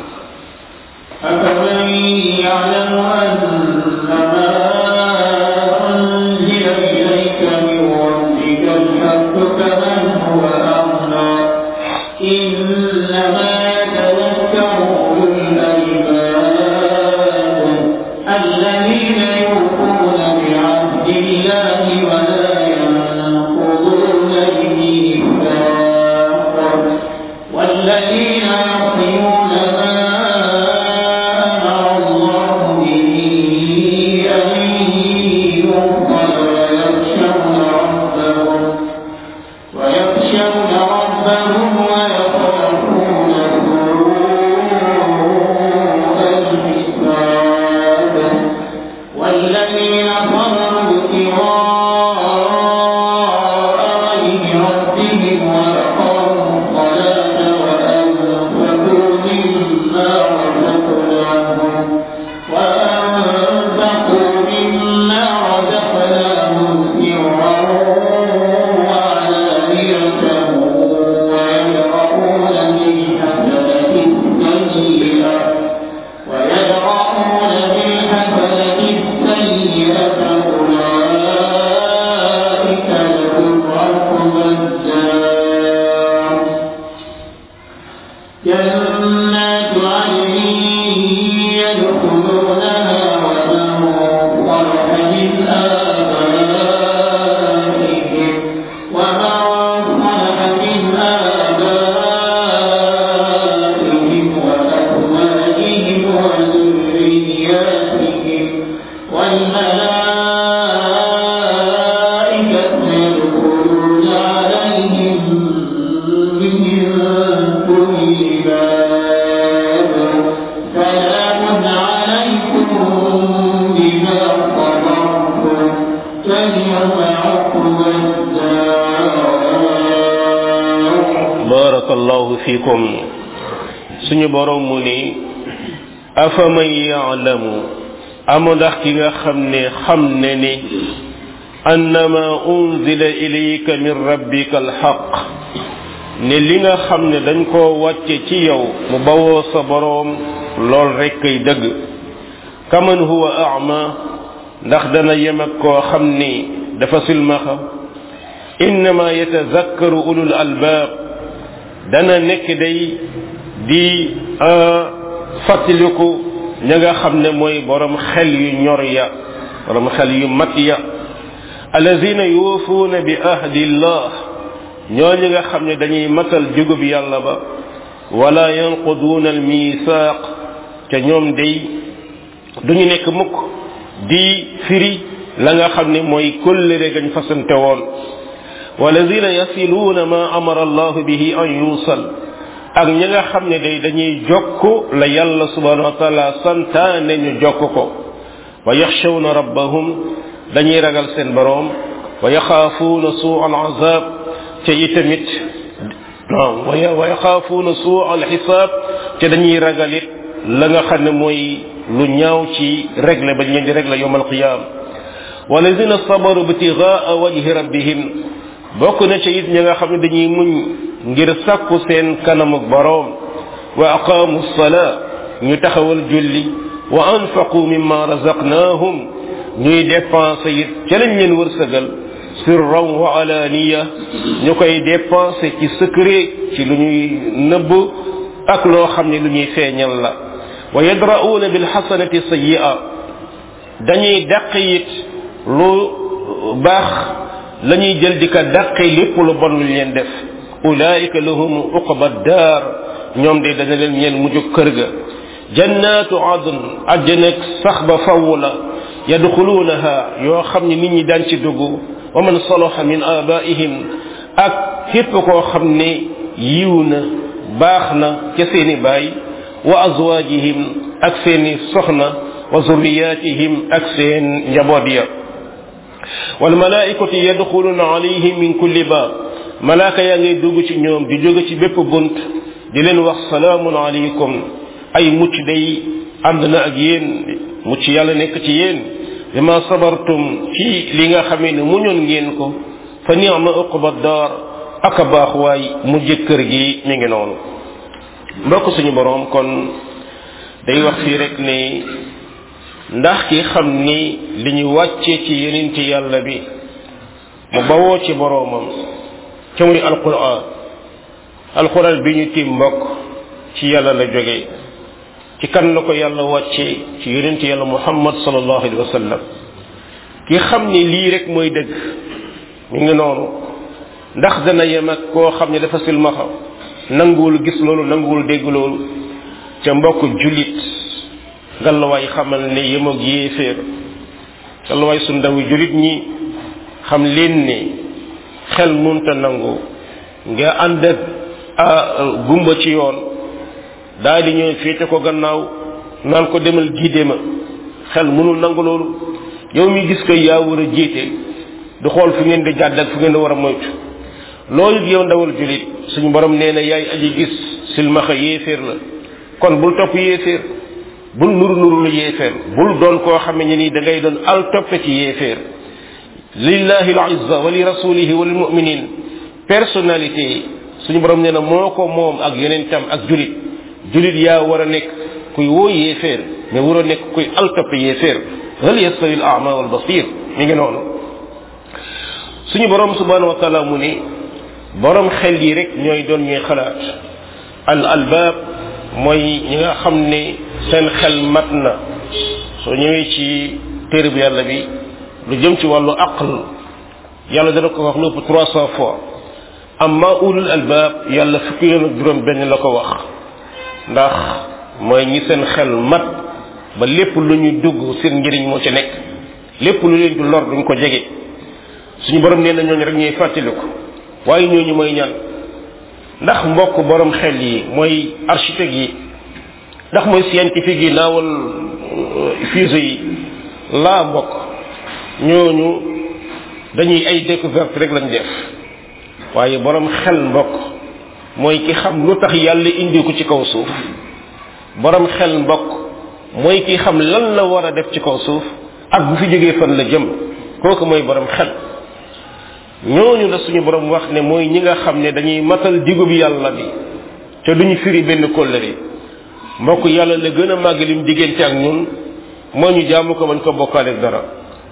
أفمن يعلم أن ما أنزل إليك من ربك الحق كمن هو أعمى إنما يتذكر أولو الألباب الذين يوفون بعهد الله ولا ينقضون الميثاق والذين يصلون ما أمر الله به أن يوصل ويخشون ربهم ويخشون ربهم ويخافون سوء الحساب والذين صبروا ابتغاء وجه ربهم وأقاموا الصلاة وأنفقوا مما رزقناهم وأنفقوا fikum suñu borom mu ni afaman yaalamu amu ndax ki nga xam ne xam ne ni annama unzila ilayka min rabbika alxaq ne li nga xam ne dañ koo wàcce ci yow mu bawoo sa boroom lool rekk kay dëgg kaman huwa ama ndax dana yem ak koo xam ni dafa silmaxa innama yatazakkaru ulul albaab dana nekk day di fàttaliku ña nga xam ne mooy borom xel yu ñor ya borom xel yu mat ya alladina yuufuuna bi ahdillah ñooñu nga xam ne dañuy matal jugub yàlla ba wala yanquduuna almisaaq ca ñoom day duñu nekk mukk di firi la nga xam ne mooy kóllëre gañ fasante woon walladina yasiluuna ma amara allahu bihi an yuusal ak ñi nga xam ne day dañuy jokk la yàlla subhanahu wa taala santaane ñu jokk ko wa yaxshawna rabbahum dañuy ragal seen boroom wa yaxaafuuna suu al azab ca itamit wa yaxaafuuna suu al xisaab ca dañuy ragalit la nga xam ne mooy lu ñaaw ci régle bañ leen di régle yowm alqiyam walladina sabaru btigaa wajhi rabbihim bokk na ca it ñi nga xam ne dañuy muñ ngir sàkku seen kanamuk boroom wa aqaamu salaa ñu taxawal julli wa anfaqu mimma razaqnaahum ñuy dépensé it ca lañ leen wërsëgal sirran wa alaaniya ñu koy dépensé ci secret ci lu ñuy nëbb ak loo xam ne lu ñuy feeñal la wa yadra'uuna bilxasanati sayyi'a dañuy dàq it lu baax la ñuy jël di ko dàqe lépp lu bon lu leen def ulaika lahum uqba daar ñoom de dana leen ñeel mujj kër ga jannatu adn ajjanek sax ba faw la yadxuluunaha yoo xam ne nit ñi daan ci dugg wa man salaha min abaihim ak képp koo xam ne yiw na baax na ca seeni baay wa azwaajihim ak seeni soxna wa zurriyatihim ak seen njaboot ya walmalaikatu yadxuluna alayhim min kulli baab malaaka yaa ngay dugg ci ñoom di jóge ci bépp bunt di leen wax salaamun alaykum ay mucc day ànd na ak yéen mucc yàlla nekk ci yéen bima sabartum ci li nga xamee ne muñoon ngeen ko fa ni'ma uqba daar aka baax waay mujj kër gi mi ngi noonu mbokk suñu boroom kon day wax fii rek ne ndax ki xam ni li ñu wàccee ci yenente yàlla bi mu bawoo ci boroomam ca muy alquran alquran bi ñu tiim mbokk ci yàlla la jóge ci kan la ko yàlla wàccee ci yenente yàlla muhammad sallallahu alayhi wa sallam ki xam ni lii rek mooy dëgg mi ngi noonu ndax dana yem ak koo xam ne dafa silmaxa nanguwul gis loolu nanguwul dégg loolu ca mbokk jullit ngalawaay xamal ne yemoog yéeféer ngalawaay su ndawi jullit ñi xam leen ne xel munta nangu nga ànd ak gumba ci yoon daal di ñëw féete ko gannaaw naan ko demal giide ma xel mënul nangu loolu yow mi gis ko yaa war a jiite du xool fu ngeen di jàdd ak fu ngeen di war a moytu loolu yow ndawal julit suñu borom nee na yaay aji gis silmaxa yéeféer la kon bul topp yéeféer bul nuru nuru lu yéeféer bul doon koo xam ne nii da ngay doon al toppe ci yéeféer lillahi al izza wa li rasulihi wa lil muminin personnalité yi suñu borom nee na moo ko moom ak yonentam ak julit julit yaa war a nekk kuy woo yéeféer mais war a nekk kuy al toppe yéeféer hal yastawi al ama wal basir mi ngi noonu suñu borom subhanahu wa taala mu ne borom xel yi rek ñooy doon ñuy xalaat al albaab mooy ñi nga xam ne seen xel mat na soo ñëwee ci téere bu yàlla bi lu jëm ci wàllu aql yàlla dana ko wax lu ëpp trois cent fois amma ulul albaab yàlla fukki yoon ak juróom benn la ko wax ndax mooy ñi seen xel mat ba lépp lu ñu dugg seen njëriñ moo ci nekk lépp lu leen di lor duñ ko jege suñu borom nee na ñooñu rek ñuy fàttaliku waaye ñooñu mooy ñan ndax mbokk borom xel yi mooy architecte yi ndax mooy scientifique yi naawal fusée yi laa mbokk ñooñu dañuy ay découverte rek lañ def waaye borom xel mbokk mooy ki xam lu tax yàlla indi ko ci kaw suuf borom xel mbokk mooy ki xam lan la war a def ci kaw suuf ak bu fi jógee fan la jëm kooku mooy borom xel ñooñu la suñu borom wax ne mooy ñi nga xam ne dañuy matal digub yàlla bi te duñu firi benn kóllëre mbokk yàlla la gën a màgg lim diggante ak ñun moo ñu jaamu ko bañ ko bokkaale ak dara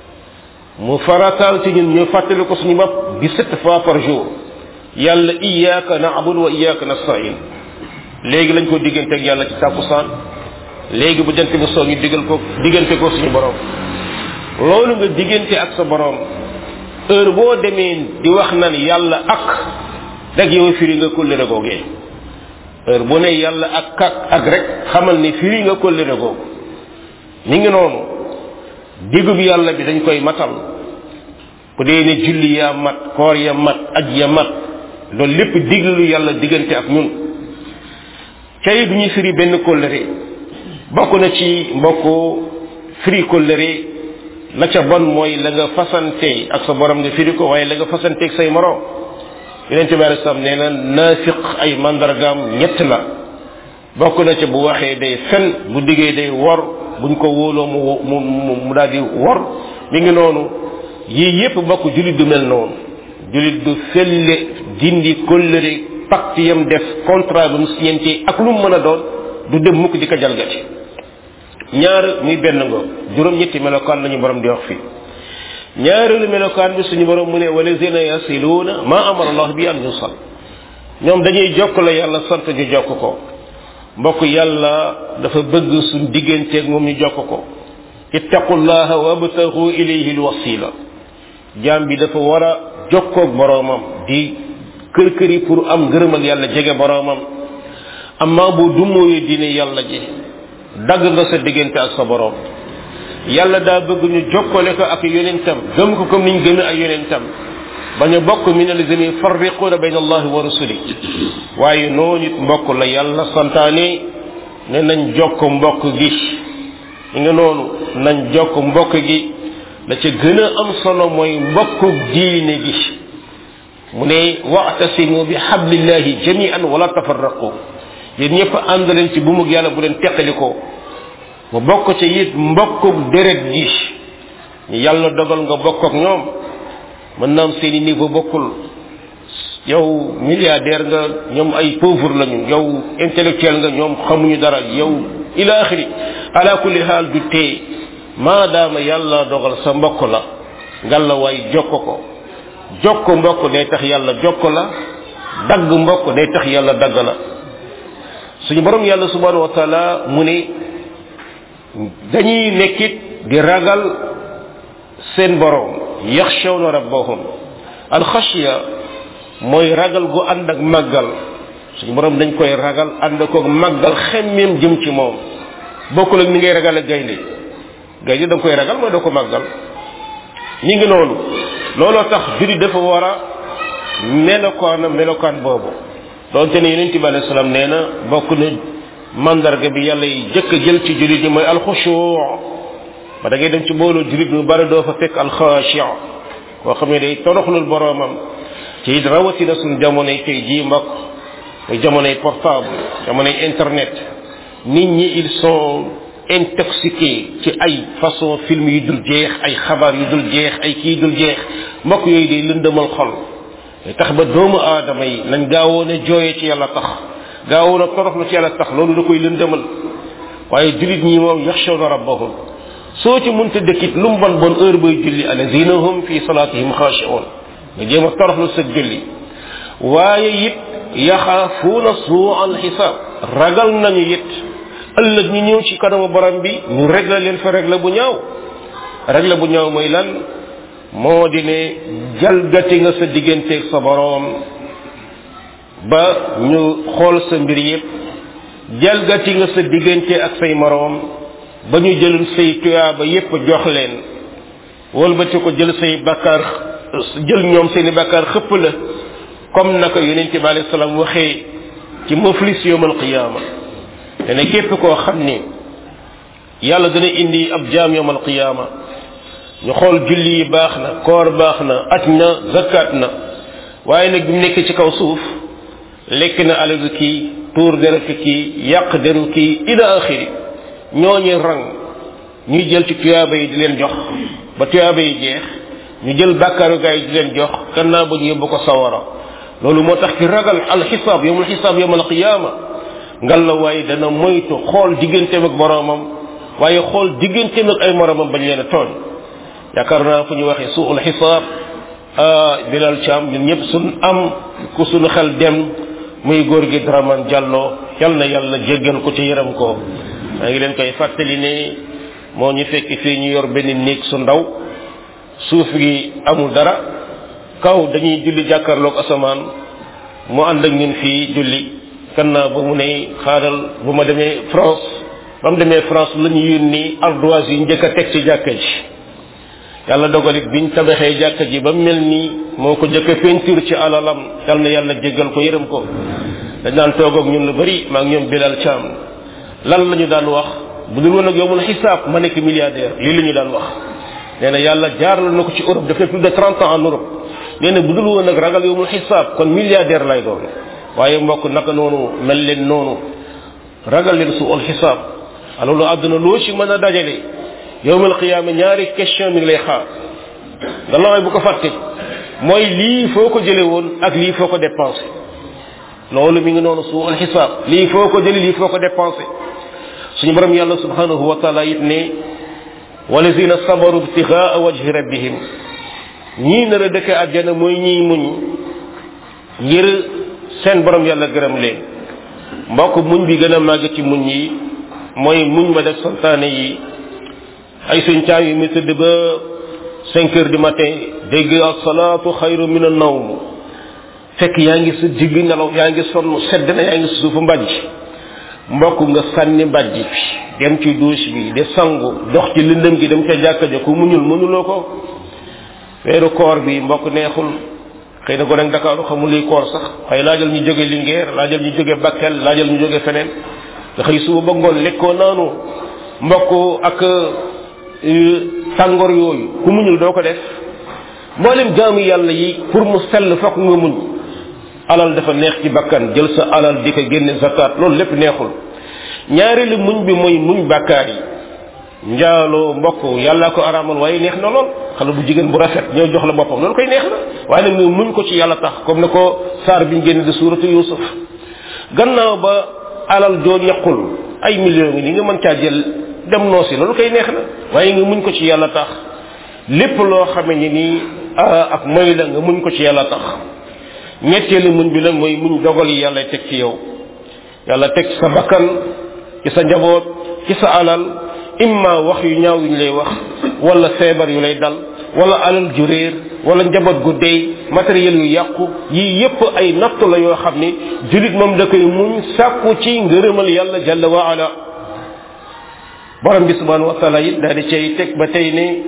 mu farataal ci ñun ñu fàttali ko suñu bopp bi sept fois par jour yàlla iyyaka na'budu wa iyyaka nasta'in léegi lañ ko diggante ak yàlla ci tàkkusaan léegi bu jant bi soo ñu digal ko diggante ko suñu borom loolu nga diggante ak sa borom heure boo demee di wax nan yàlla ak rek yow firi nga kóllëre googee heure bu ne yàlla ak ak ak rek xamal ni firi nga kóllëre googu mi ngi noonu digub yàlla bi dañ koy matal bu dee ne julli yaa mat koor ya mat aj ya mat loolu lépp diglu yàlla diggante ak ñun tey du ñuy firi benn kóllëre bokk na ci mbokku firi kóllëre la ca bon mooy la nga fasante ak sa borom nga firi ko waaye la nga fasante ak say moroom yonent bi alei salaam nee na naafiq ay mandargaam ñett la bokk na ca bu waxee day fen bu diggee day wor buñ ko wóoloo mu mu mu daal di wor mi ngi noonu yii yépp bokk julit du mel noonu julit du felle dindi kóllëre pacte yam def contrat bu mu signante ak lu mu mën a doon du dem mukk di ko jalgati ñaar muy benn nga juróom-ñetti melokaan lañu borom di wax fii ñaareelu melokaan bi suñu borom mu ne walazina yasiluuna ma amara allah bi an yusal ñoom dañuy jokk la yàlla sant ñu jokk ko mbokk yàlla dafa bëgg suñ digganteeg moom ñu jokk ko ittaqullaha wabtagu ilayhi alwasila jaam bi dafa war a jokkoog boroomam di kër këri pour am ngërëmal yàlla jege boroomam amma bu dummóoyee diine yàlla ji dagg nga sa diggante ak sa boroom yàlla daa bëgg ñu jokkale ko ak yonentam gëm ko comme niñ gëmee ay yonentam ba ñu bokk min alladina yufarriquuna bayna allahi wa rusuli waaye noonu it mbokk la yàlla santaane ne nañ jokk mbokk gi ñi nga noonu nañ jokk mbokk gi la ca gën a am solo mooy mbokku diine gi mu ne wa'tasimu bi hablillahi jami'an wala tafarraqu yéen ñëpp ànd leen ci bumug yàlla bu leen teqalikoo mu bokk ci it mbokkuk deret gi ñu yàlla dogal nga bokk ak ñoom mën na am seeni niveau bokkul yow milliardaire nga ñoom ay pauvre lañu yow intellectuel nga ñoom xamuñu dara yow ila axiri ala kulli xaal du tee maadaama yàlla dogal sa mbokk la ngalla waay jokk ko jokk mbokk day tax yàlla jokk la dagg mbokk day tax yàlla dagg la suñu borom yàlla subhanahu wa taala mu ne dañuy nekkit di ragal seen borom yaxshawna rabbahum alxashya mooy ragal gu ànd ak màggal suñu borom dañ koy ragal ànd koog màggal xemmeem jëm ci moom bokkul ak ni ngay ragal ak gaynde gaynde da nga koy ragal mooy doo ko màggal ñi ngi noonu looloo tax juri dafa war a melokaan melokaan boobu doonte ne yonent bi alayhi salaam nee na bokk na mandarga bi yàlla yi jëkk a jël ci julit ñi mooy alxushuu ba da ngay dem ci mbooloo julit ñu bari doo fa fekk alxashi koo xam ne day toroxlul boroomam ci rawatina suñ jamonoy tey jii mbokk muy jamonoy portable jamonoy internet nit ñi ils sont intoxiqués ci ay façon film yu dul jeex ay xabaar yu dul jeex ay kii dul jeex mbokk yooyu day lëndëmal xol tax ba doomu aadama yi nañ gaawoon a jooyee ci yàlla tax gaawoon a toroxlu ci yàlla tax loolu da koy lëndëmal waaye julit ñi moom yaxshawna rabbahum soo ci munta dëkkit lu mu bon bon heure bay julli alazina hum fi salatihim xaashi'un nga jéem a toroxlu sa julli waaye it yaxaafuuna suu al xisaab ragal nañu it ëllëg ñu ñëw ci kanamu borom bi ñu régler leen fa régler bu ñaaw régler bu ñaaw mooy lan moo di ne jalgati nga sa digganteeg sa boroom ba ñu xool sa mbir yépp jalgati nga sa diggante ak say moroom ba ñu jël say tuyaaba yépp jox leen wëlbati ko jël say bakkaar jël ñoom seeni bakkaar xëpp la comme naka yonent bi alayhi salaam waxee ci muflis yawmal qiyaama dana képp koo xam ni yàlla dana indi ab jaam yawmal qiyaama ñu xool julli yi baax na koor baax na aj na zakat na waaye nag bi mu nekk ci kaw suuf lekk na alalu kii tuur deretu kii yàq deru kii ila axiri ñooñu rang ñuy jël ci tuyaaba yi di leen jox ba tuyaaba yi jeex ñu jël bàkkaaru gaa yi di leen jox gannaaw ba ñu yóbbu ko sawara loolu moo tax ki ragal alxisaab yowmul xisaab yowmal qiyaama ngal la waaye dana moytu xool digganteem ak boroomam waaye xool digganteem ak ay moromam bañ leen a tooñ yaakaar naa fu ñu waxee suul xisaab bilal caam ñun ñëpp suñ am ku suñu xel dem muy góor gi Dramane Diallo yal na yàlla jéggal ko ci yërëm ko maa ngi leen koy fàttali ne moo ñu fekk fii ñu yor benn néeg su ndaw suuf gi amul dara kaw dañuy julli jàkkaarloog asamaan mu ànd ak ñun fii julli gannaaw ba mu ne xaaral bu ma demee France ba mu demee France la ñu yónni ardoise yi njëkk a teg ci jàkka ji yàlla dogalit biñ tabaxee jàkka ji ba mel nii moo ko njëkk a peinture ci alalam yal na yàlla jéggal ko yërëm ko dañ daan toog ak ñun lu bari maa ngi ñoom Bilal Thiam lan la ñu daan wax bu dul woon ak yow mun xisaab ma nekk milliardaire lii la ñu daan wax nee na yàlla jaarale na ko ci Europe dafay plus de trente ans en Europe nee na bu dul woon ak ragal yow mun xisaab kon milliardaire lay doon waaye mbokk naka noonu mel leen noonu ragal leen su ol xisaab alors lu àdduna loo ci mën a dajale yowmal qiyaama ñaari question mi ngi lay xaar nga laway bu ko fàtte mooy lii foo ko jële woon ak lii foo ko dépensé loolu mi ngi noonu su ol xisaab lii foo ko jële lii foo ko dépensé suñu borom yàlla subhanahu wa taala it ne walazina sabaru ibtigaa wajhi rabbihim ñii nar a dëkke àjjana mooy ñiy muñ ngir seen borom yàlla gërëm leen mbokk muñ bi gën a màgg ci muñ yi mooy muñ ma def santaane yi ay suñ caam yi mu tëdd ba cinq heures du matin dégg asalaatu xayru min an-nawm fekk yaa ngi sa digg nelaw yaa ngi sonn sedd na yaa ngi sa suufu mbàjj mbokk nga sànni mbàjj bi dem ci douche bi de sangu dox ci lëndëm gi dem ca jàkka ja ku muñul mënuloo ko weeru koor bi mbokk neexul xëy na ko nag Dakar xamul liy koor sax waaye laajal ñu jóge Linguère laajal ñu jóge Bakel laajal ñu jóge feneen nga xëy suba ba ngoon lekkoo naanu mbokk ak tàngoor yooyu ku muñul doo ko def mboolem jaamu yàlla yi pour mu sell fokk nga muñ alal dafa neex ci bakkan jël sa alal di ko génne zakat loolu lépp neexul ñaareelu muñ bi mooy muñ bàkkaar yi njaaloo mbokk yàlla ko araamal waaye neex na lool xale bu jigéen bu rafet ñëw jox la boppam loolu koy neex na waaye nag nga muñ ko ci yàlla tax comme ne ko saar biñ génne di suuratu yusuf gannaaw ba alal joo ñaqul ay millions ngi ni nga mën caa jël dem noosi loolu koy neex na waaye nga muñ ko ci yàlla tax lépp loo xame ni nii ak moy la nga muñ ko ci yàlla tax ñetteelu muñ bi nag mooy muñ dogal yi yàlla teg ci yow yàlla teg sa bakkan ci sa njaboot ci sa alal imma wax yu ñaaw yu ñu lay wax wala feebar yu lay dal wala alal ju réer wala njaboot gu dey matériel yu yàqu yii yépp ay nattu la yoo xam ni julit moom da koy muñ sàkku ci ngërëmal yàlla jalla wa ala borom bi subhanahu wa taala it daal di cay teg ba tey ne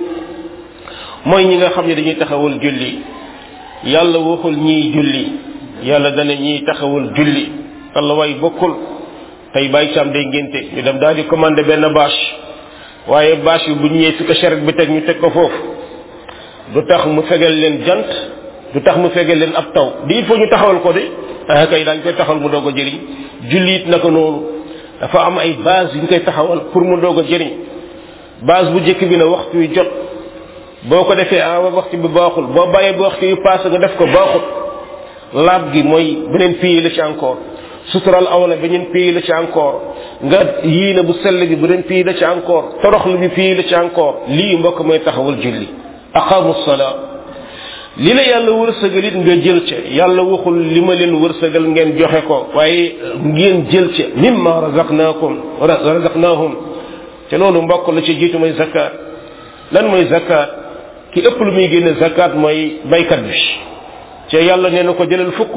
mooy ñi nga xam ne dañuy taxawal julli yàlla waxul ñiy julli yàlla dana ñiy taxawal julli allah way bokkul tey bàyyi caam day ngénte ñu dem daal di commandé benn bâche waaye bâche bi bu ñu ñëwee fi ko charrette bi teg ñu teg ko foofu du tax mu fegal leen jant du tax mu fegal leen ab taw di il faut ñu taxawal ko de ah kay daañu koy taxawal mu doog a jëriñ julli it naka noonu dafa am ay base yu ñu koy taxawal pour mu doog a jëriñ base bu njëkk bi na waxtu wi jot boo ko defee ah waxtu bi baaxul boo bàyyee ba waxtu yu paase nga def ko baaxul laab gi mooy beneen pays la ci encore sutural awla beneen pays la ci encore nga yii na bu sell bi beneen pays la ci encore toroxlu bi pays la ci encore lii mbokk mooy taxawal julli aqamu salaa li la yàlla wërsëgal it nga jël ca yàlla waxul li ma leen wërsëgal ngeen joxe ko waaye ngeen jël ca mimma razaqnaakum razaqnaahum te loolu mbokk la ci jiitu mooy zakat lan mooy zakat ki ëpp lu muy génne zakat mooy baykat bi te yàlla nee na ko jëlal fukk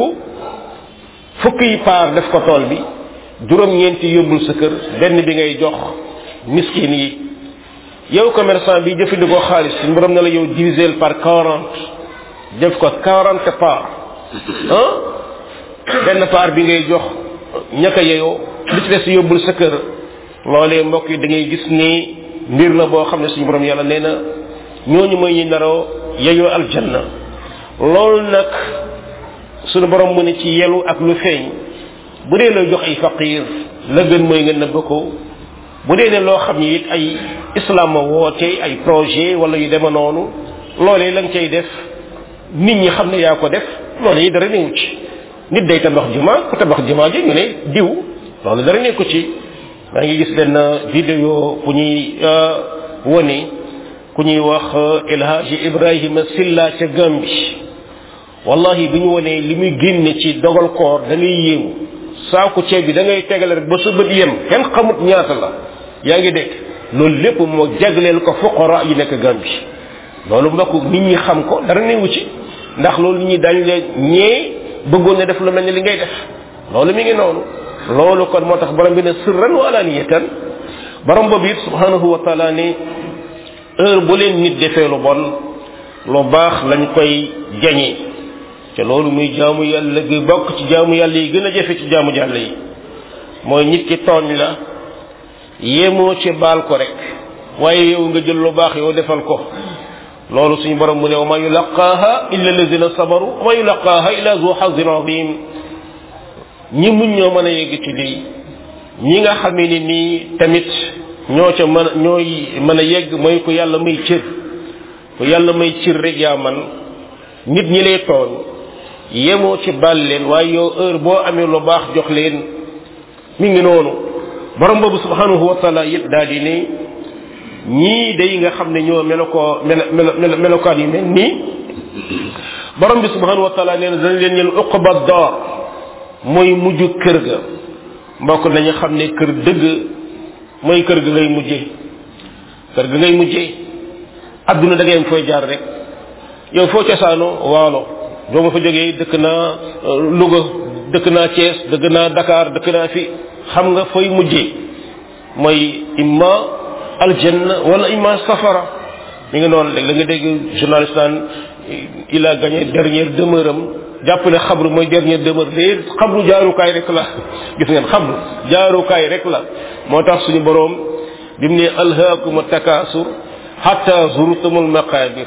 fukk yi paar def ko tool bi juróom-ñeenti yóbbul sa kër benn bi ngay jox miskin yi yow commerçant bi jëfandikoo xaalis suñu borom na la yow diviser par quarante def ko quarante part ah benn part bi ngay jox ñaka yeyoo li ci des yóbbul sa kër loolee mbokk yi da ngay gis ni mbir la boo xam ne suñu borom yàlla nee na ñooñu mooy ñi naroo yeyoo aljanna loolu nag sunu borom mu ne ci yelu ak lu feeñ bu dee looy jox ay faqir la gën mooy nga nëbb ko bu dee ne loo xam ni it ay islam woote ay projet wala yu dema noonu loolee la nga cay def nit ñi xam ne yaa ko def loolee dara newu ci nit day tabax juma ku tabax juma ji ñu ne diw loolu dara nekku ci maa ngi gis benn vidéo bu ñuy wone ku ñuy wax El Hadji Ibrahima Silla ca Gambi wallahi bi ñu wonee li muy génne ci dogal koor da ngay yéemu saaku ceeb bi da ngay tegale rek ba sa bët yem kenn xamut ñaata la yaa ngi dégg loolu lépp moo jagleel ko fuqara yi nekk Gambi loolu mbokk nit ñi xam ko dara newu ci ndax loolu nit ñi dañ la ñee bëggoon ne def lu mel ni li ngay def loolu mi ngi noonu loolu kon moo tax borom bi ne sirran wa alaniyatan borom boobu it subhanahu wa taala ne heure bu leen nit defee lu bon lu baax lañ koy jañee te loolu muy jaamu yàlla gi bokk ci jaamu yàlla yi gën a jafe ci jaamu yàlla yi mooy nit ki tooñ la yéemoo ci baal ko rek waaye yow nga jël lu baax yow defal ko loolu suñu borom mu ne wa ma yulaqaaha illa alladina sabaru wa ma yulaqaaha illa zu xazin azim ñi muñ ñoo mën a yegg ci lii ñi nga xamee ni nii tamit ñoo ca mën ñooy mën a yegg mooy ku yàlla may cër ku yàlla may cër rek yaa man nit ñi lay tooñ yemoo ci bal leen waaye yow heure boo amee lu baax jox leen mi ngi noonu borom boobu subhanahu wa taala it daal di ne ñii day nga xam ne ñoo melo ko melo melo melokaan yu mel nii borom bi subhanahu wa taala nee na dañ leen ñel uqba door mooy mujj kër ga mbokk nañu xam ne kër dëgg mooy kër ga ngay mujjee kër ga ngay mujjee adduna da ngay am fooy jaar rek yow foo cosaanoo waalo doo ma fa jógee dëkk naa Louga dëkk naa Thiès dëkk naa Dakar dëkk naa fi xam nga fooy mujjee mooy imma aljanna wala imma safara mi ngi noonu léegi da nga dégg journaliste naan il a gagné dernière demeure am jàpp ne xabru mooy dernière demeure de xabru jaarukaay rek la gis ngeen xabru jaarukaay rek la moo tax suñu boroom bi mu ne alhaakum takaasur hatta zurtumul maqabir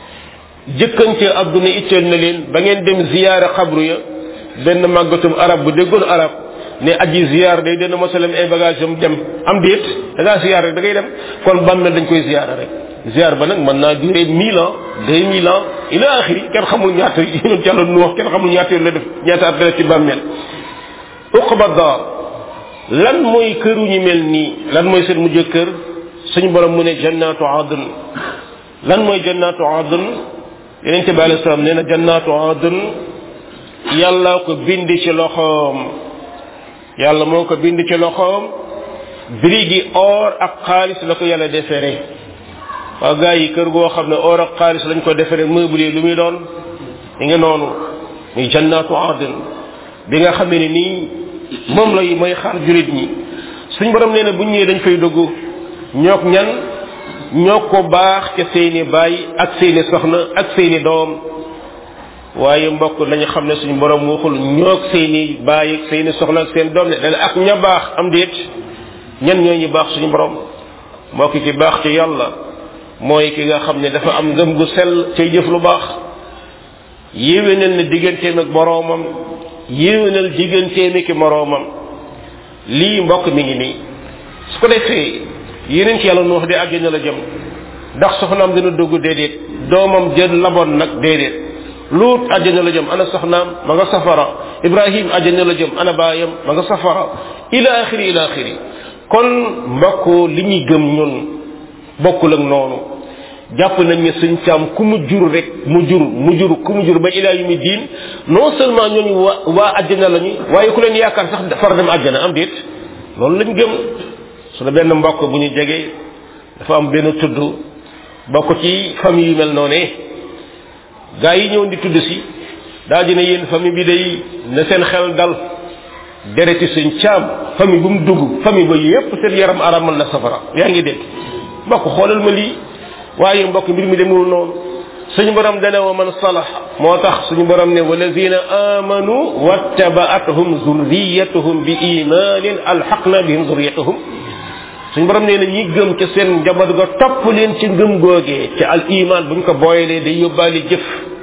jëkkante adduna itteel na leen ba ngeen dem ziyaara xabru ya benn màggatum arab bu déggoon arab ne aji ziyaar day dana mosalem ay bagage am dem am déet da ngaa ziyaar rek da ngay dem kon bàmmeel dañ koy ziyaara rek ziyaar ba nag mën naa durer mille ans deux mille ans ila axiri kenn xamul ñaata yéen ci yàlla nu wax kenn xamul ñaata yoon la def ñaata at la def ci bàmmeel uqba daar lan mooy këru ñu mel nii lan mooy seen mujj kër suñu borom mu ne jannatu adn lan mooy jannatu adn yeneen bi alei salaam nee na jannatu adn yàlla ko bind ci loxoom yàlla moo ko bind ci loxoom birigi or ak xaalis la ko yàlla defere waa gars yi kër goo xam ne or ak xaalis lañ ko defere meuble lu muy doon mi nga noonu muy jannatu adn bi nga xam ne nii moom lay mooy xaar jurit ñi suñ borom nee na bu ñëwee dañ fay dugg ñook ñan ñoo ko baax ca seeni baay ak seeni soxna ak seeni doom waaye mbokk nañu xam ne suñu borom waxul ñook seeni baay ak seeni soxna ak seen doom ne dana ak ña baax am déet ñan ñoo ñu baax suñu borom mbokk ki baax ci yàlla mooy ki nga xam ne dafa am ngëm gu sell cay jëf lu baax yéwénal na digganteem ak boroomam yéwénal digganteem ak moroomam lii mbokk mi ngi nii su ko defee yeneen ci yàlla nu wax de àjjana la jëm ndax soxnaam dina dugg déedéet doomam jël laboon nag déedéet luut àjjana la jëm ana soxnaam ma nga safara ibrahim àjjana la jëm ana baayam ma nga safara ila axiri ila axiri kon mbokk li ñuy gëm ñun bokkul ak noonu jàpp nañ ne suñ caam ku mu jur rek mu jur mu jur ku mu jur ba ilaa yu mi diin non seulement ñooñu waa waa àjjana lañu waaye ku leen yaakaar sax far dem àjjana am déet loolu lañ gëm su la benn mbokk bu ñu jege dafa am benn tudd bokk ci famille yu mel noonu gaa yi ñëw di tudd si daa dina yéen famille bi day na seen xel dal dereti suñ caam famille bu mu dugg famille ba yépp seen yaram aramal na safara yaa ngi dégg mbokk xoolal ma lii waaye mbokk mbir mi demul noonu suñu borom dana wa man salax moo tax suñu borom ne walazina amanu wattabaatuhum zurriyatuhum bi imanin alxaqna bihim zurriyatuhum suñu borom nee na ñi gëm ca seen njaboot ga topp leen ci ngëm googee ci al iman buñ ko booyalee day yóbbaale jëf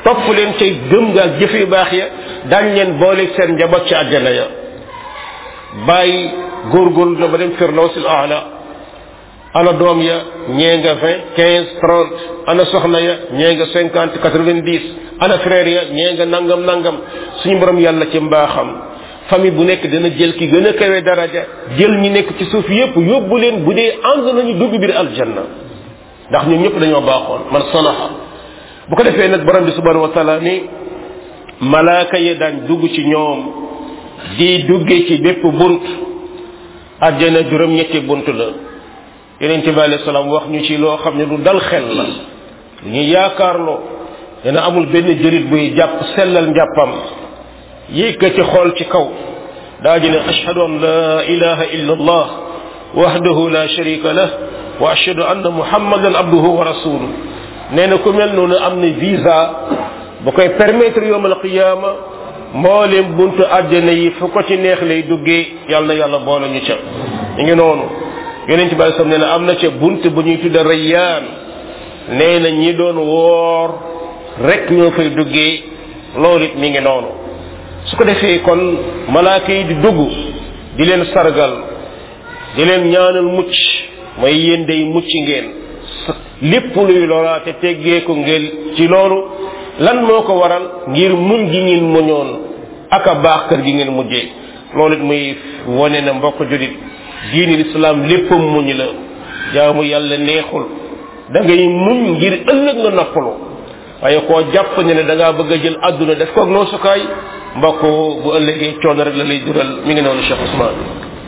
topp leen cay gëm nga ak jëf yu baax ya dañ leen boole seen njaboot ci àjjana ya bàyyi góorgóorlu na ba dem firdawsil aala ana doom ya ñee nga vingt quinze trente ana soxna ya ñee nga cinquante quatre vingt dix ana frère ya ñee nga nangam nangam suñu borom yàlla ci mbaaxam famille bu nekk dana jël ki gën a kawe daraja jël ñi nekk ci suuf yépp yóbbu leen bu dee ànd nañu dugg biir aljanna ndax ñun ñëpp dañoo baaxoon man salaha bu ko defee nag borom bi subhanahu wa taala ni malaaka yi daan dugg ci ñoom di duggee ci bépp bunt àjjana juróom-ñetti bunt la yeneen bi alayhi salaam wax ñu ci loo xam ne lu dal xel la ñu yaakaarloo dana amul benn jërit buy jàpp sellal njàppam yéeg ci xool ci kaw daa ji ne ashhadu an la ilaha illa allah wahdahu la sharika lah wa ashhadu anna muhammadan abduhu wa rasuluh nee na ku mel noonu am na visa bu koy permettre yowm alqiyama mboolem buntu àjjana yi fu ko ci neex lay duggee yàlla na yàlla boole ñu ca ñu ngi noonu yonent bi sam nee na am na ca bunt bu ñuy tudda rayyaan nee na ñi doon woor rek ñoo fay duggee loolu it mi ngi noonu su ko defee kon malaaka yi di dugg di leen sargal di leen ñaanal mucc mooy yéen day mucc ngeen lépp luy loraate teggeeku ngeen ci loolu lan moo ko waral ngir muñ gi ngeen muñoon ak a baax kër gi ngeen mujjee loolu it muy wone na mbokk julit diini lislaam léppam muñ la jaamu yàlla neexul da ngay muñ ngir ëllëg nga noppalu waaye koo jàpp ne ne da ngaa bëgg a jël àdduna def koog noo sukaay mbokk bu ëllëgee coono rek la lay jural mi ngi noonu Cheikh Ousmane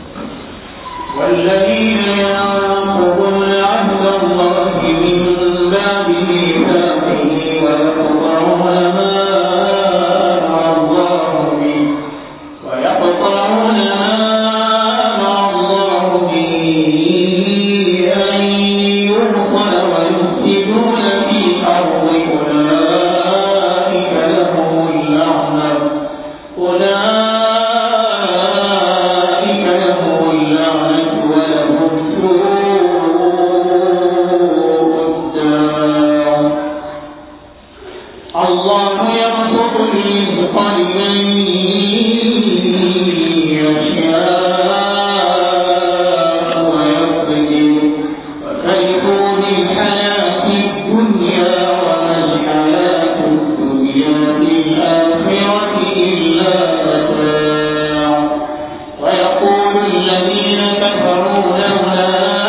والذين ينقضون عهد الله من بعد ميثاقه ويقطعون ما أمر الله به ويقطعون ما أمر الله به أن يوصل ويفسدون في الأرض أولئك لهم اللعنة أولئك لهم اللعنة ولهم سوء الدار الله يبسط الرزق لمن يشاء ويقدر وفرحوا بالحياة الدنيا وما الحياة الدنيا في الآخرة إلا متاع ويقول الذين كفروا لولا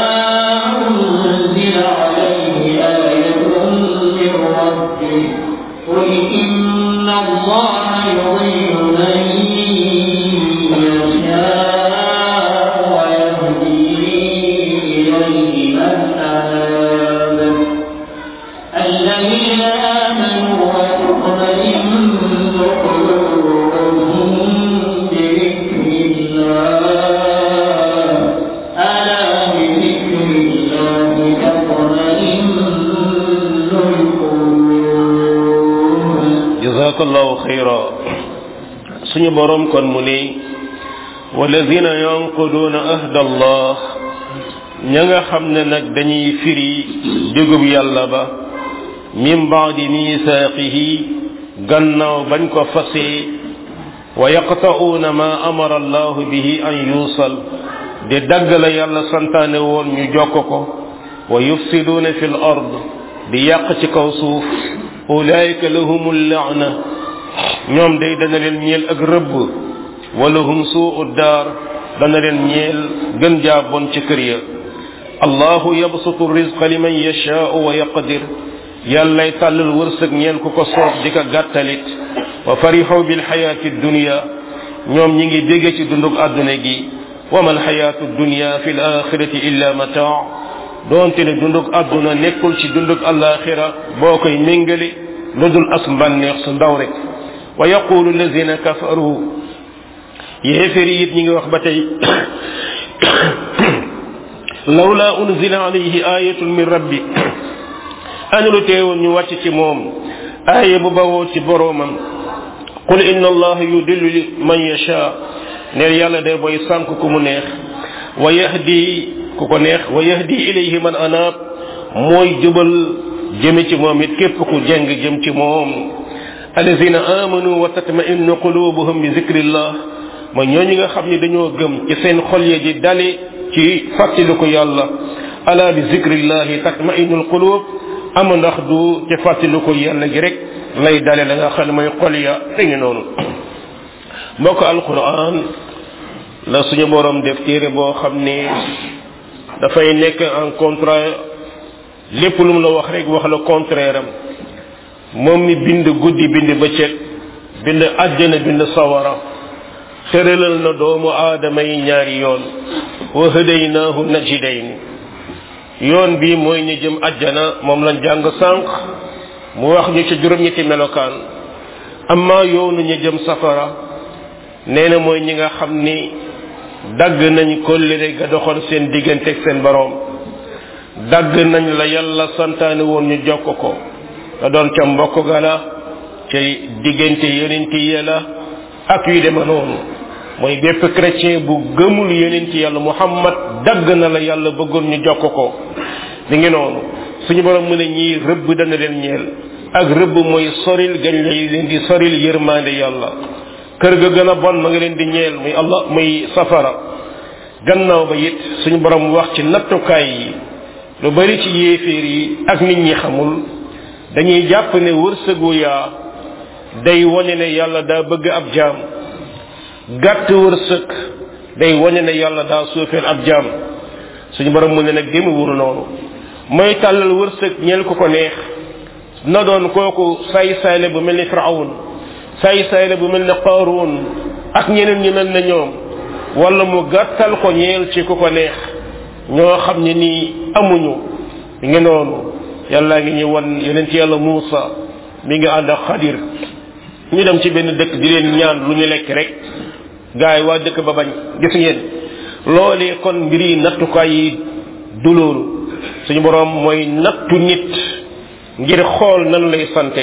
أنزل عليه آية من ربه قل إن الله يضل من يشاء ويهدي إليه من أناب الذين آمنوا وتطمئن قلوبهم بذكر الله ألا بذكر الله تطمئن القلوب jazakallahu xayra suñu borom kon mu ne walladina yanquduna ahda allah ña nga xam ne nag dañuy firi digub yàlla ba min baadi misaaqihi gannaaw bañ ko fasee wa yaqta'uuna ma amara allahu bihi an yuusal di dagg la yàlla santaane woon ñu jokk ko wa yufsiduuna fi l ard di yàq ci kaw suuf ulaayika lahum laana ñoom day dana leen ñeel ak rëbb wala hum suu daar dana leen ñeel gën jaa bon ci kër ya allahu yabsutu rizqa liman yashaau wa yaqdir yàllay tàllal wërsëg ñeel ku ko soob di ko gàttalit wa farixu bilxayaati dunia ñoom ñi ngi bégge ci dundug àdduna gi wa ma alxayaatu dunia fi l axirati illa mataa doonte ne dundug àdduna nekkul ci dundug alaxira boo koy méngale lu dul as mbànneex su ndaw rek wa yaqulu alladina kafaru yéeféri it ñi ngi wax ba tey lawla unzila alayhi ayatun min rabbi ana lu teewoon ñu wàcc ci moom aaya bu bawoo ci boroomam qul inna allaha yudillu man yasha neel yàlla de booy sànk ku mu neex wa yahdi ku ko neex wa yahdi ilayhi man anaab mooy jubal jëme ci moom it képp ku jeng jëm ci moom alladina amanu wa tatmainu qulubuhum bi zikrillah mooy ñooñu nga xam ni dañoo gëm ci seen xol ya di dale ci fàttaliku yàlla ala bi zikrillahi tatmainul qulub ama ndax du ci fàttaliku yàlla gi rek lay dale la nga xam ne mooy xol ya ngi noonu mbokk alquran la suñu borom def téere boo xam ni dafay nekk en contraire lépp lu mu la wax rek wax la contraire am moom mi bind guddi bind bëccëg bind àjjana bind sawara tëralal na doomu aadama yi ñaari yoon wa hadaynaahu najidayn yoon bi mooy ñu jëm àjjana moom lañ jàng sànq mu wax ñu ci juróom-ñetti melokaan amma yoonu ñu jëm safara nee na mooy ñi nga xam ni dagg nañ kóllëre ga doxoon seen diggante ak seen boroom dagg nañ la yàlla santaane woon ñu jokk ko da doon ca mbokk ga la ca diggante yonenti ya la ak yu dema noonu mooy bépp chrétien bu gëmul yonenti yàlla muhammad dagg na la yàlla bëggoon ñu jokk ko mi ngi noonu suñu borom mu ne ñii rëbb dana leen ñeel ak rëbb mooy soril gañ lay leen di soril yërmande yàlla kër ga gën a bon ma nga leen di ñeel muy allah muy safara gannaaw ba it suñu borom wax ci nattukaay yi lu bari ci yéeféer yi ak nit ñi xamul dañuy jàpp ne wërsëgu yaa day wane ne yàlla daa bëgg ab jaam gàtt wërsëg day wane ne yàlla daa suufeel ab jaam suñu borom mu ne nag gému wuru noonu mooy tàllal wërsëg ñeel ko ko neex na doon kooku saay sayle bu mel ni firawun saay sayle bu mel ni qaaruun ak ñeneen ñi mel ne ñoom wala mu gàttal ko ñeel ci ku ko neex ñoo xam ne nii amuñu mi ngi noonu yàlla ngi ñu wan yeneen ci yàlla Muusa mi ngi ànd ak xadir ñu dem ci benn dëkk di leen ñaan lu ñu lekk rek gaay waa dëkk ba bañ gis ngeen loolee kon mbir yi nattukaay yi du loolu suñu borom mooy nattu nit ngir xool nan lay sante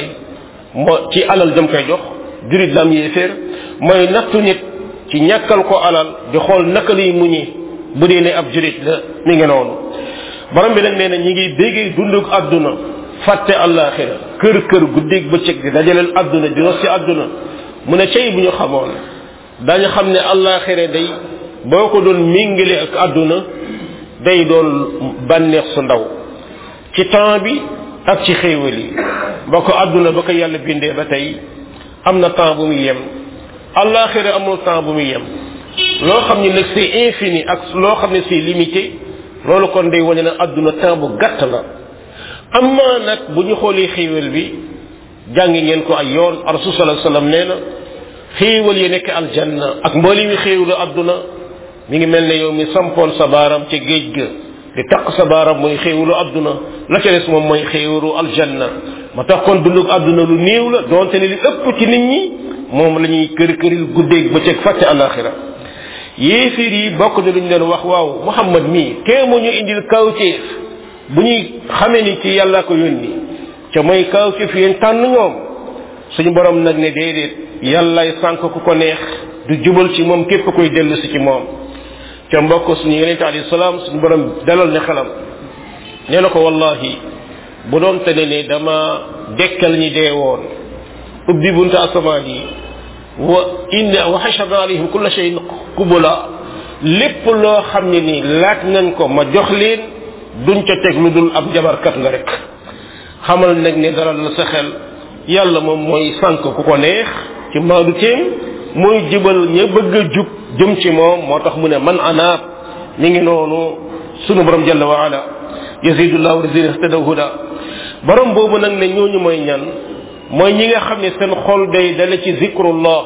moo ci alal jëm koy jox jurit lam yéeféer mooy nattu nit ci ñàkkal ko alal di xool naka lay muñi bu dee ne ab jurit la mi ngi noonu borom bi nag nee na ñi ngi béggee dundug àdduna fàtte àllaaxira kër kër guddeeg bëccëg di dajaleel àdduna di ros ci àdduna mu ne cey bu ñu xamoon dañu xam ne àllaaxira day boo ko doon méngale ak àdduna day doon bànneex su ndaw ci temps bi ak ci xéewal yi ba ko àdduna ba ko yàlla bindee ba tey am na temps bu muy yem àllaaxira amul temps bu muy yem loo xam ne nag c'est infini ak loo xam ne c'est limité loolu kon day wane ne àdduna temps bu gàtt la amma nag bu ñu xoolee xéewal bi jàngi ngeen ko ay yoon rasul sallallahu alayhi wasallam nee na xéewal yi nekk aljanna ak mbooli mi xéewalu àdduna mi ngi mel ne yow mi sampoon sa baaram ca géej ga di taq sa baaram mooy xéewalu àdduna la ca des moom mooy xéewalu aljanna ma tax kon dundug àdduna lu néew la donte ne li ëpp ci nit ñi moom la ñuy kër këril guddeeg bëccëg fàtte alaxira yéefir yi bokk na luñ leen wax waaw muhammad mii kee mu ñu indil kawteef bu ñuy xamee ni ci yàlla ko yónni ca mooy kawteef yéen tànn ñoom suñu borom nag ne déedéet yàllay sànk ku ko neex du jubal ci moom képp koy dellu si ci moom ca mbokk suñu yonente alayhi salaam suñu borom dalal ne xelam nee na ko wallahi bu doon te ne ne dama dekkal ñi dee woon ubbi bunta asamaan yi wa inna wa xasharna alayhim kulla shay'in kubula lépp loo xam ne ni laaj nañ ko ma jox leen duñ ca teg lu dul ab jabarkat nga rek xamal nag ne dara la sa xel yàlla moom mooy sànk ku ko neex ci maadu teem mooy jubal ña bëgg a jub jëm ci moom moo tax mu ne man anaab mi ngi noonu sunu borom jalla wa ala yazidullahu lazina ihtadaw huda borom boobu nag ne ñooñu mooy ñan mooy ñi nga xam ne seen xol day dale ci zikrullah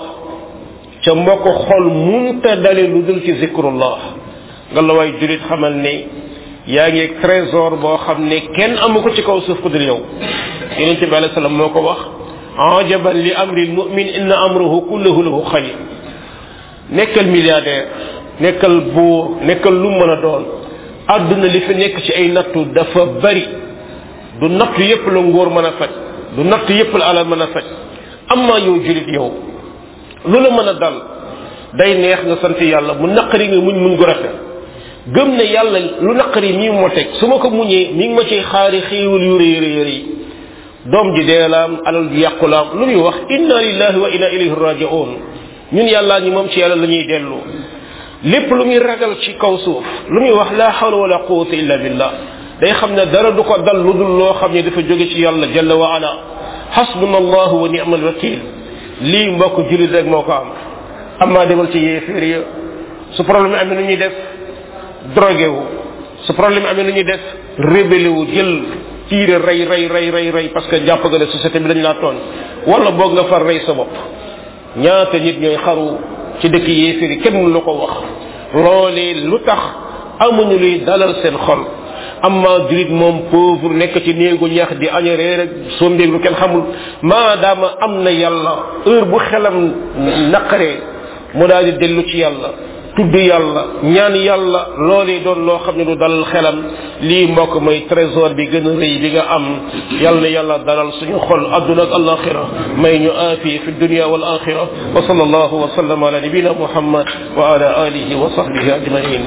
ca mbokk xol munta dale lu dul ci zikrullah nga la waay julit xamal ne yaa ngi trésor boo xam ne kenn amu ko ci kaw suuf ku dul yow yonent bi alayhi salaam moo ko wax ajaban li amri lmumin inna amruhu kulluhu lahu xayr nekkal milliardaire nekkal buur nekkal lu mën a doon àdduna li fi nekk ci ay nattu dafa bari du nattu yépp la ngóor mën a faj du nattu yépp la alal mën a faj amma yow julit yow lu la mën a dal day neex nga sant yàlla mu naqari nga muñ muñ gu rafet gëm ne yàlla lu naqari mii moo teg su ma ko muñee mi ngi ma ciy xaari xéewal yu rëy rëy rëy doom ji deelaam alal ji yàqulaam lu muy wax inna lillahi wa inna ilayhi raji'un ñun yàllaa ñi moom ci yàlla la ñuy dellu lépp lu muy ragal ci kaw suuf lu muy wax la hawla wala quwwata illa billah day xam ne dara du ko dal lu dul loo xam ne dafa jóge ci yàlla jalla wa ala hasbuna allahu wa ni'mal wakil lii mbokk julit rek moo ko am amaa demal ci yéeféer ya su problème amee nu ñuy def drogué wu su problème amee nu ñuy def rébélé wu jël tiire rey rey rey rey rey parce que jàpp nga ne société bi dañ laa tooñ wala boog nga far rey sa bopp ñaata nit ñooy xaru ci dëkk yéeféer yi kenn mënu la ko wax loolee lu tax amuñu luy dalal seen xol amma julit moom pauvre nekk ci néegu ñax di aña reer ak sombeeg lu kenn xamul maadaama am na yàlla heure bu xelam naqaree mu daal di dellu ci yàlla tudd yàlla ñaan yàlla loolee doon loo xam ne du dalal xelam lii mbokk mooy trésor bi gën a rëy bi nga am yàlla na yàlla dalal suñu xol adduna ak alaxira may ñu aafi fi dunia wal axira wa sallallahu wa sallam ala nabina muhammad wa ala alihi wa sahbihi ajmain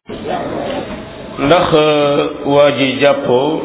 ndax waa ji jàppoo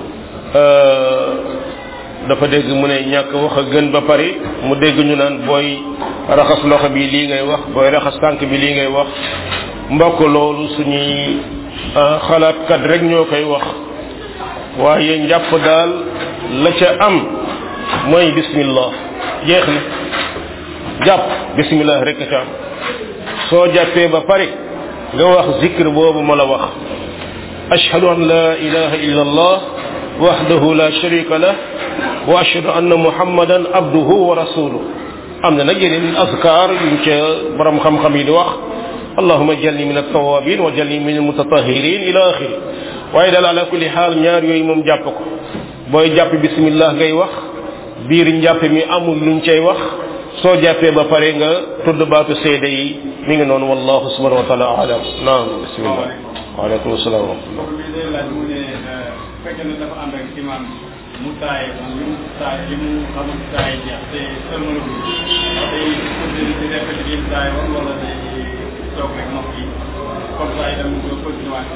dafa dégg mu ne ñàkk wax a gën ba pare mu dégg ñu naan booy raxas loxo bi lii ngay wax booy raxas tànk bi lii ngay wax mbokk loolu suñuy xalaatkat rek ñoo koy wax waaye njàpp daal la ca am mooy bismillah jeex na jàpp bismillah rek ca am soo jàppee ba pare nga wax zikr boobu ma la wax ashhadu an la ilaha illa allah wahdahu la sharika lah wa ashhadu anna muhammadan abduhu wa rasuluhu am na nag yeneen azkar yuñ ca borom xam-xam yi di wax allahuma jalni min altawabin wa jalni min almutatahirin ila axiri waaye daal ala kulli xaal ñaar yooyu moom jàpp ko booy jàpp bismillah ngay wax biir njàpp mi amul luñ cay wax soo jàppee ba pare nga tudd baatu seede yi mi ngi noonu wallahu subhanahu wa taala alam naam bismillah waaleykum salaam wa rahmatullah fekkee ne dafa ànd ak imam mu taay li mu taay li mu xamul taay jeex te sëlmalu bi day continuer di répété li mu taay woon wala day toog rek noppi comme ça itam nga continuer waat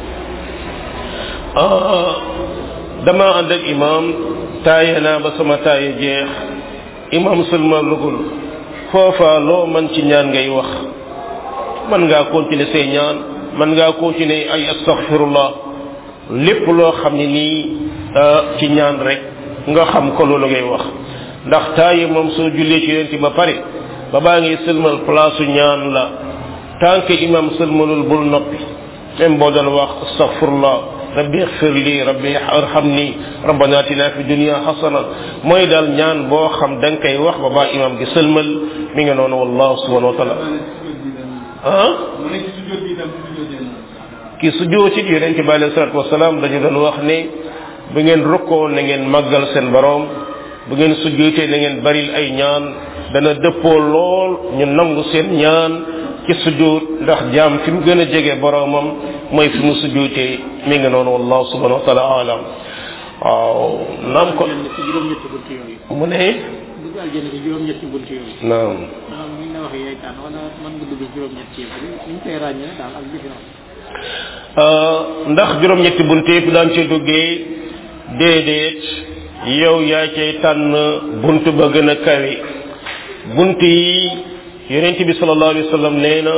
dama ànd ak imam taaye naa ba sama taaye jeex imam sëlmalugul foofa loo man ci ñaan ngay wax man ngaa continuer say ñaan man ngaa continuer ay astaghfirullah lépp loo xam ne nii ci ñaan rek nga xam ko loolu ngay wax ndax taaye moom soo jullee ci yonent ba pare ba baa ngi sëlmal place ñaan la tant que imam sëlmalul bul noppi même boo doon wax astaghfirullah rabbi ighfir li rabbi arhamni rabbana atina fi dunya hasana mooy daal ñaan boo xam da nga koy wax ba baa imam gi sëlmal mi nga noonu wallahu subhanahu wa taala ah mu nekk ci sujjóot bi itam bu sujjóotee noonu ki sujjóot ci yonente bi alayhi salatu wasalaam dañu doon wax ne bu ngeen rukkoo na ngeen màggal seen borom bu ngeen sujjóotee na ngeen baril ay ñaan dana dëppoo lool ñu nangu seen ñaan ci sujjóot ndax jaam fi mu gën a jege boromam mooy fi mu sujjóotee mi ngi noonu wallahu subhanahu wa taala alam waaw naam ko ci juróom-ñetti bunt yooyu mu ne dugg aljanna ci juróom-ñetti bunt yooyu naam maanaam ni ñu la waxee yaay tànn wala mën nga dugg juróom-ñetti yëpp ni ñu koy ràññee daal ak différence ndax juróom-ñetti bunt yëpp daan ci duggee déedéet yow yaa cay tànn bunt ba gën a kawe bunt yi yonent bi sallallahu alayhi wa sallam nee na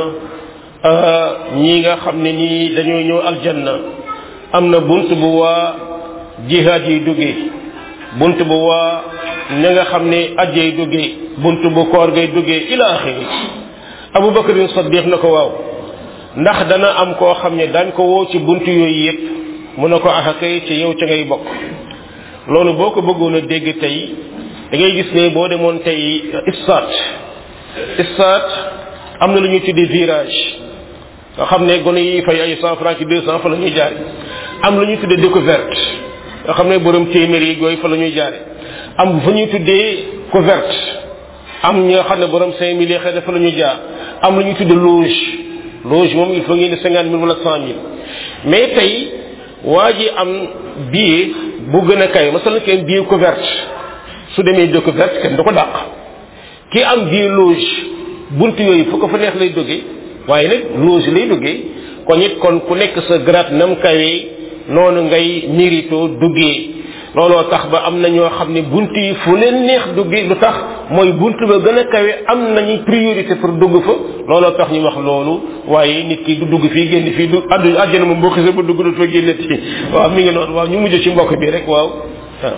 ñi nga xam ne ñii dañoo ñëw aljanna am na bunt bu waa jihaad yi duggee bunt bu waa ña nga xam ne ajjay duggee bunt bu koor ngay duggee ila axiri abu bakarin saddiq na ko waaw ndax dana am koo xam ne dañ ko woo ci bunt yooyu yépp mu ne ko axa kay ci yow ca ngay bokk loolu boo ko bëggoon a dégg tey da ngay gis ne boo demoon tey istat istat am na lu ñuy tuddee virage nga xam ne gone yi fay ay cent francs ci deux cent fa la ñuy jaare am lu ñuy tuddee découverte nga xam ne borom téeméer yi yooyu fa la ñuy jaare am fu ñuy tuddee couverte am ñi nga xam ne borom cinq mille yi xëy na fa la ñuy jaar am lu ñuy tuddee loge loge moom il faut ngeen di cinquante mille wala cent mille mais tey waa ji am billet bu gën a kay masal kenn billet couverte su demee découverte kenn du ko dàq ki am billet loge bunt yooyu fu ko fa neex lay duggee waaye nag loge lay duggee kon it kon ku nekk sa grade nam kawee noonu ngay mérito duggee looloo tax ba am na ñoo xam ne bunt yi fu leen neex duggi lu tax mooy bunt ba gën a kawe am nañu priorité pour dugg fa looloo tax ñu wax loolu waaye nit ki du dugg fii génn fii du addu àjjana moom boo xisee ba dugg du fa génnati waaw mi ngi noonu waaw ñu mujj ci mbokk bi rek waaw waaw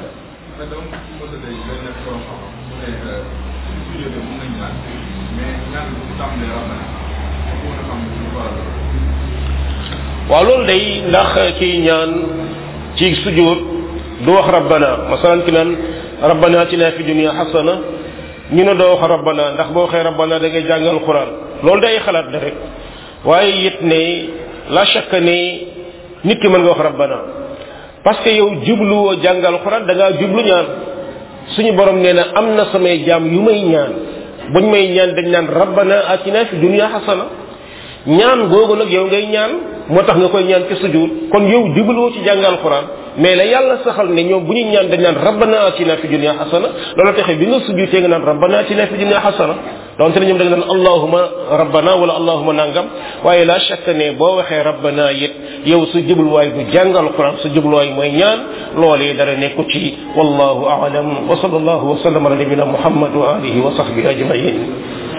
waaw loolu day ndax ci ñaan ci sujud du wax rabbana masalan ki naan rabbana atina fi dunya hasana ñu ne doo wax rabbana ndax boo waxee rabbana da ngay jàngal quran loolu day xalaat da rek waaye it ne la shakka ne nit ki mën nga wax rabbana parce que yow jubluwoo jàngal quran da ngaa jublu ñaan suñu borom nee na am na samay jaam yu may ñaan buñ may ñaan dañ naan rabbana atina fi dunya hasana ñaan googu nag yow ngay ñaan moo tax nga koy ñaan ci sujud kon yow jubluwoo ci jàngal quran mais la yàlla saxal ne ñoom bu ñuy ñaan dañ naan rabbana atina fi dunya hasana loolu taxee bi nga sujudee nga naan rabbana atina fi dunya hasana donte ne ñoom da nga naan allahuma rabbana wala allahuma nangam waaye la shakka ne boo waxee rabbana it yow su jubluwaay du jàngal quran su jubluwaay mooy ñaan loolee dara nekku ci wallahu a'lam wa sallallahu wa sallam ala nabina muhammad wa alihi wa sahbihi ajmain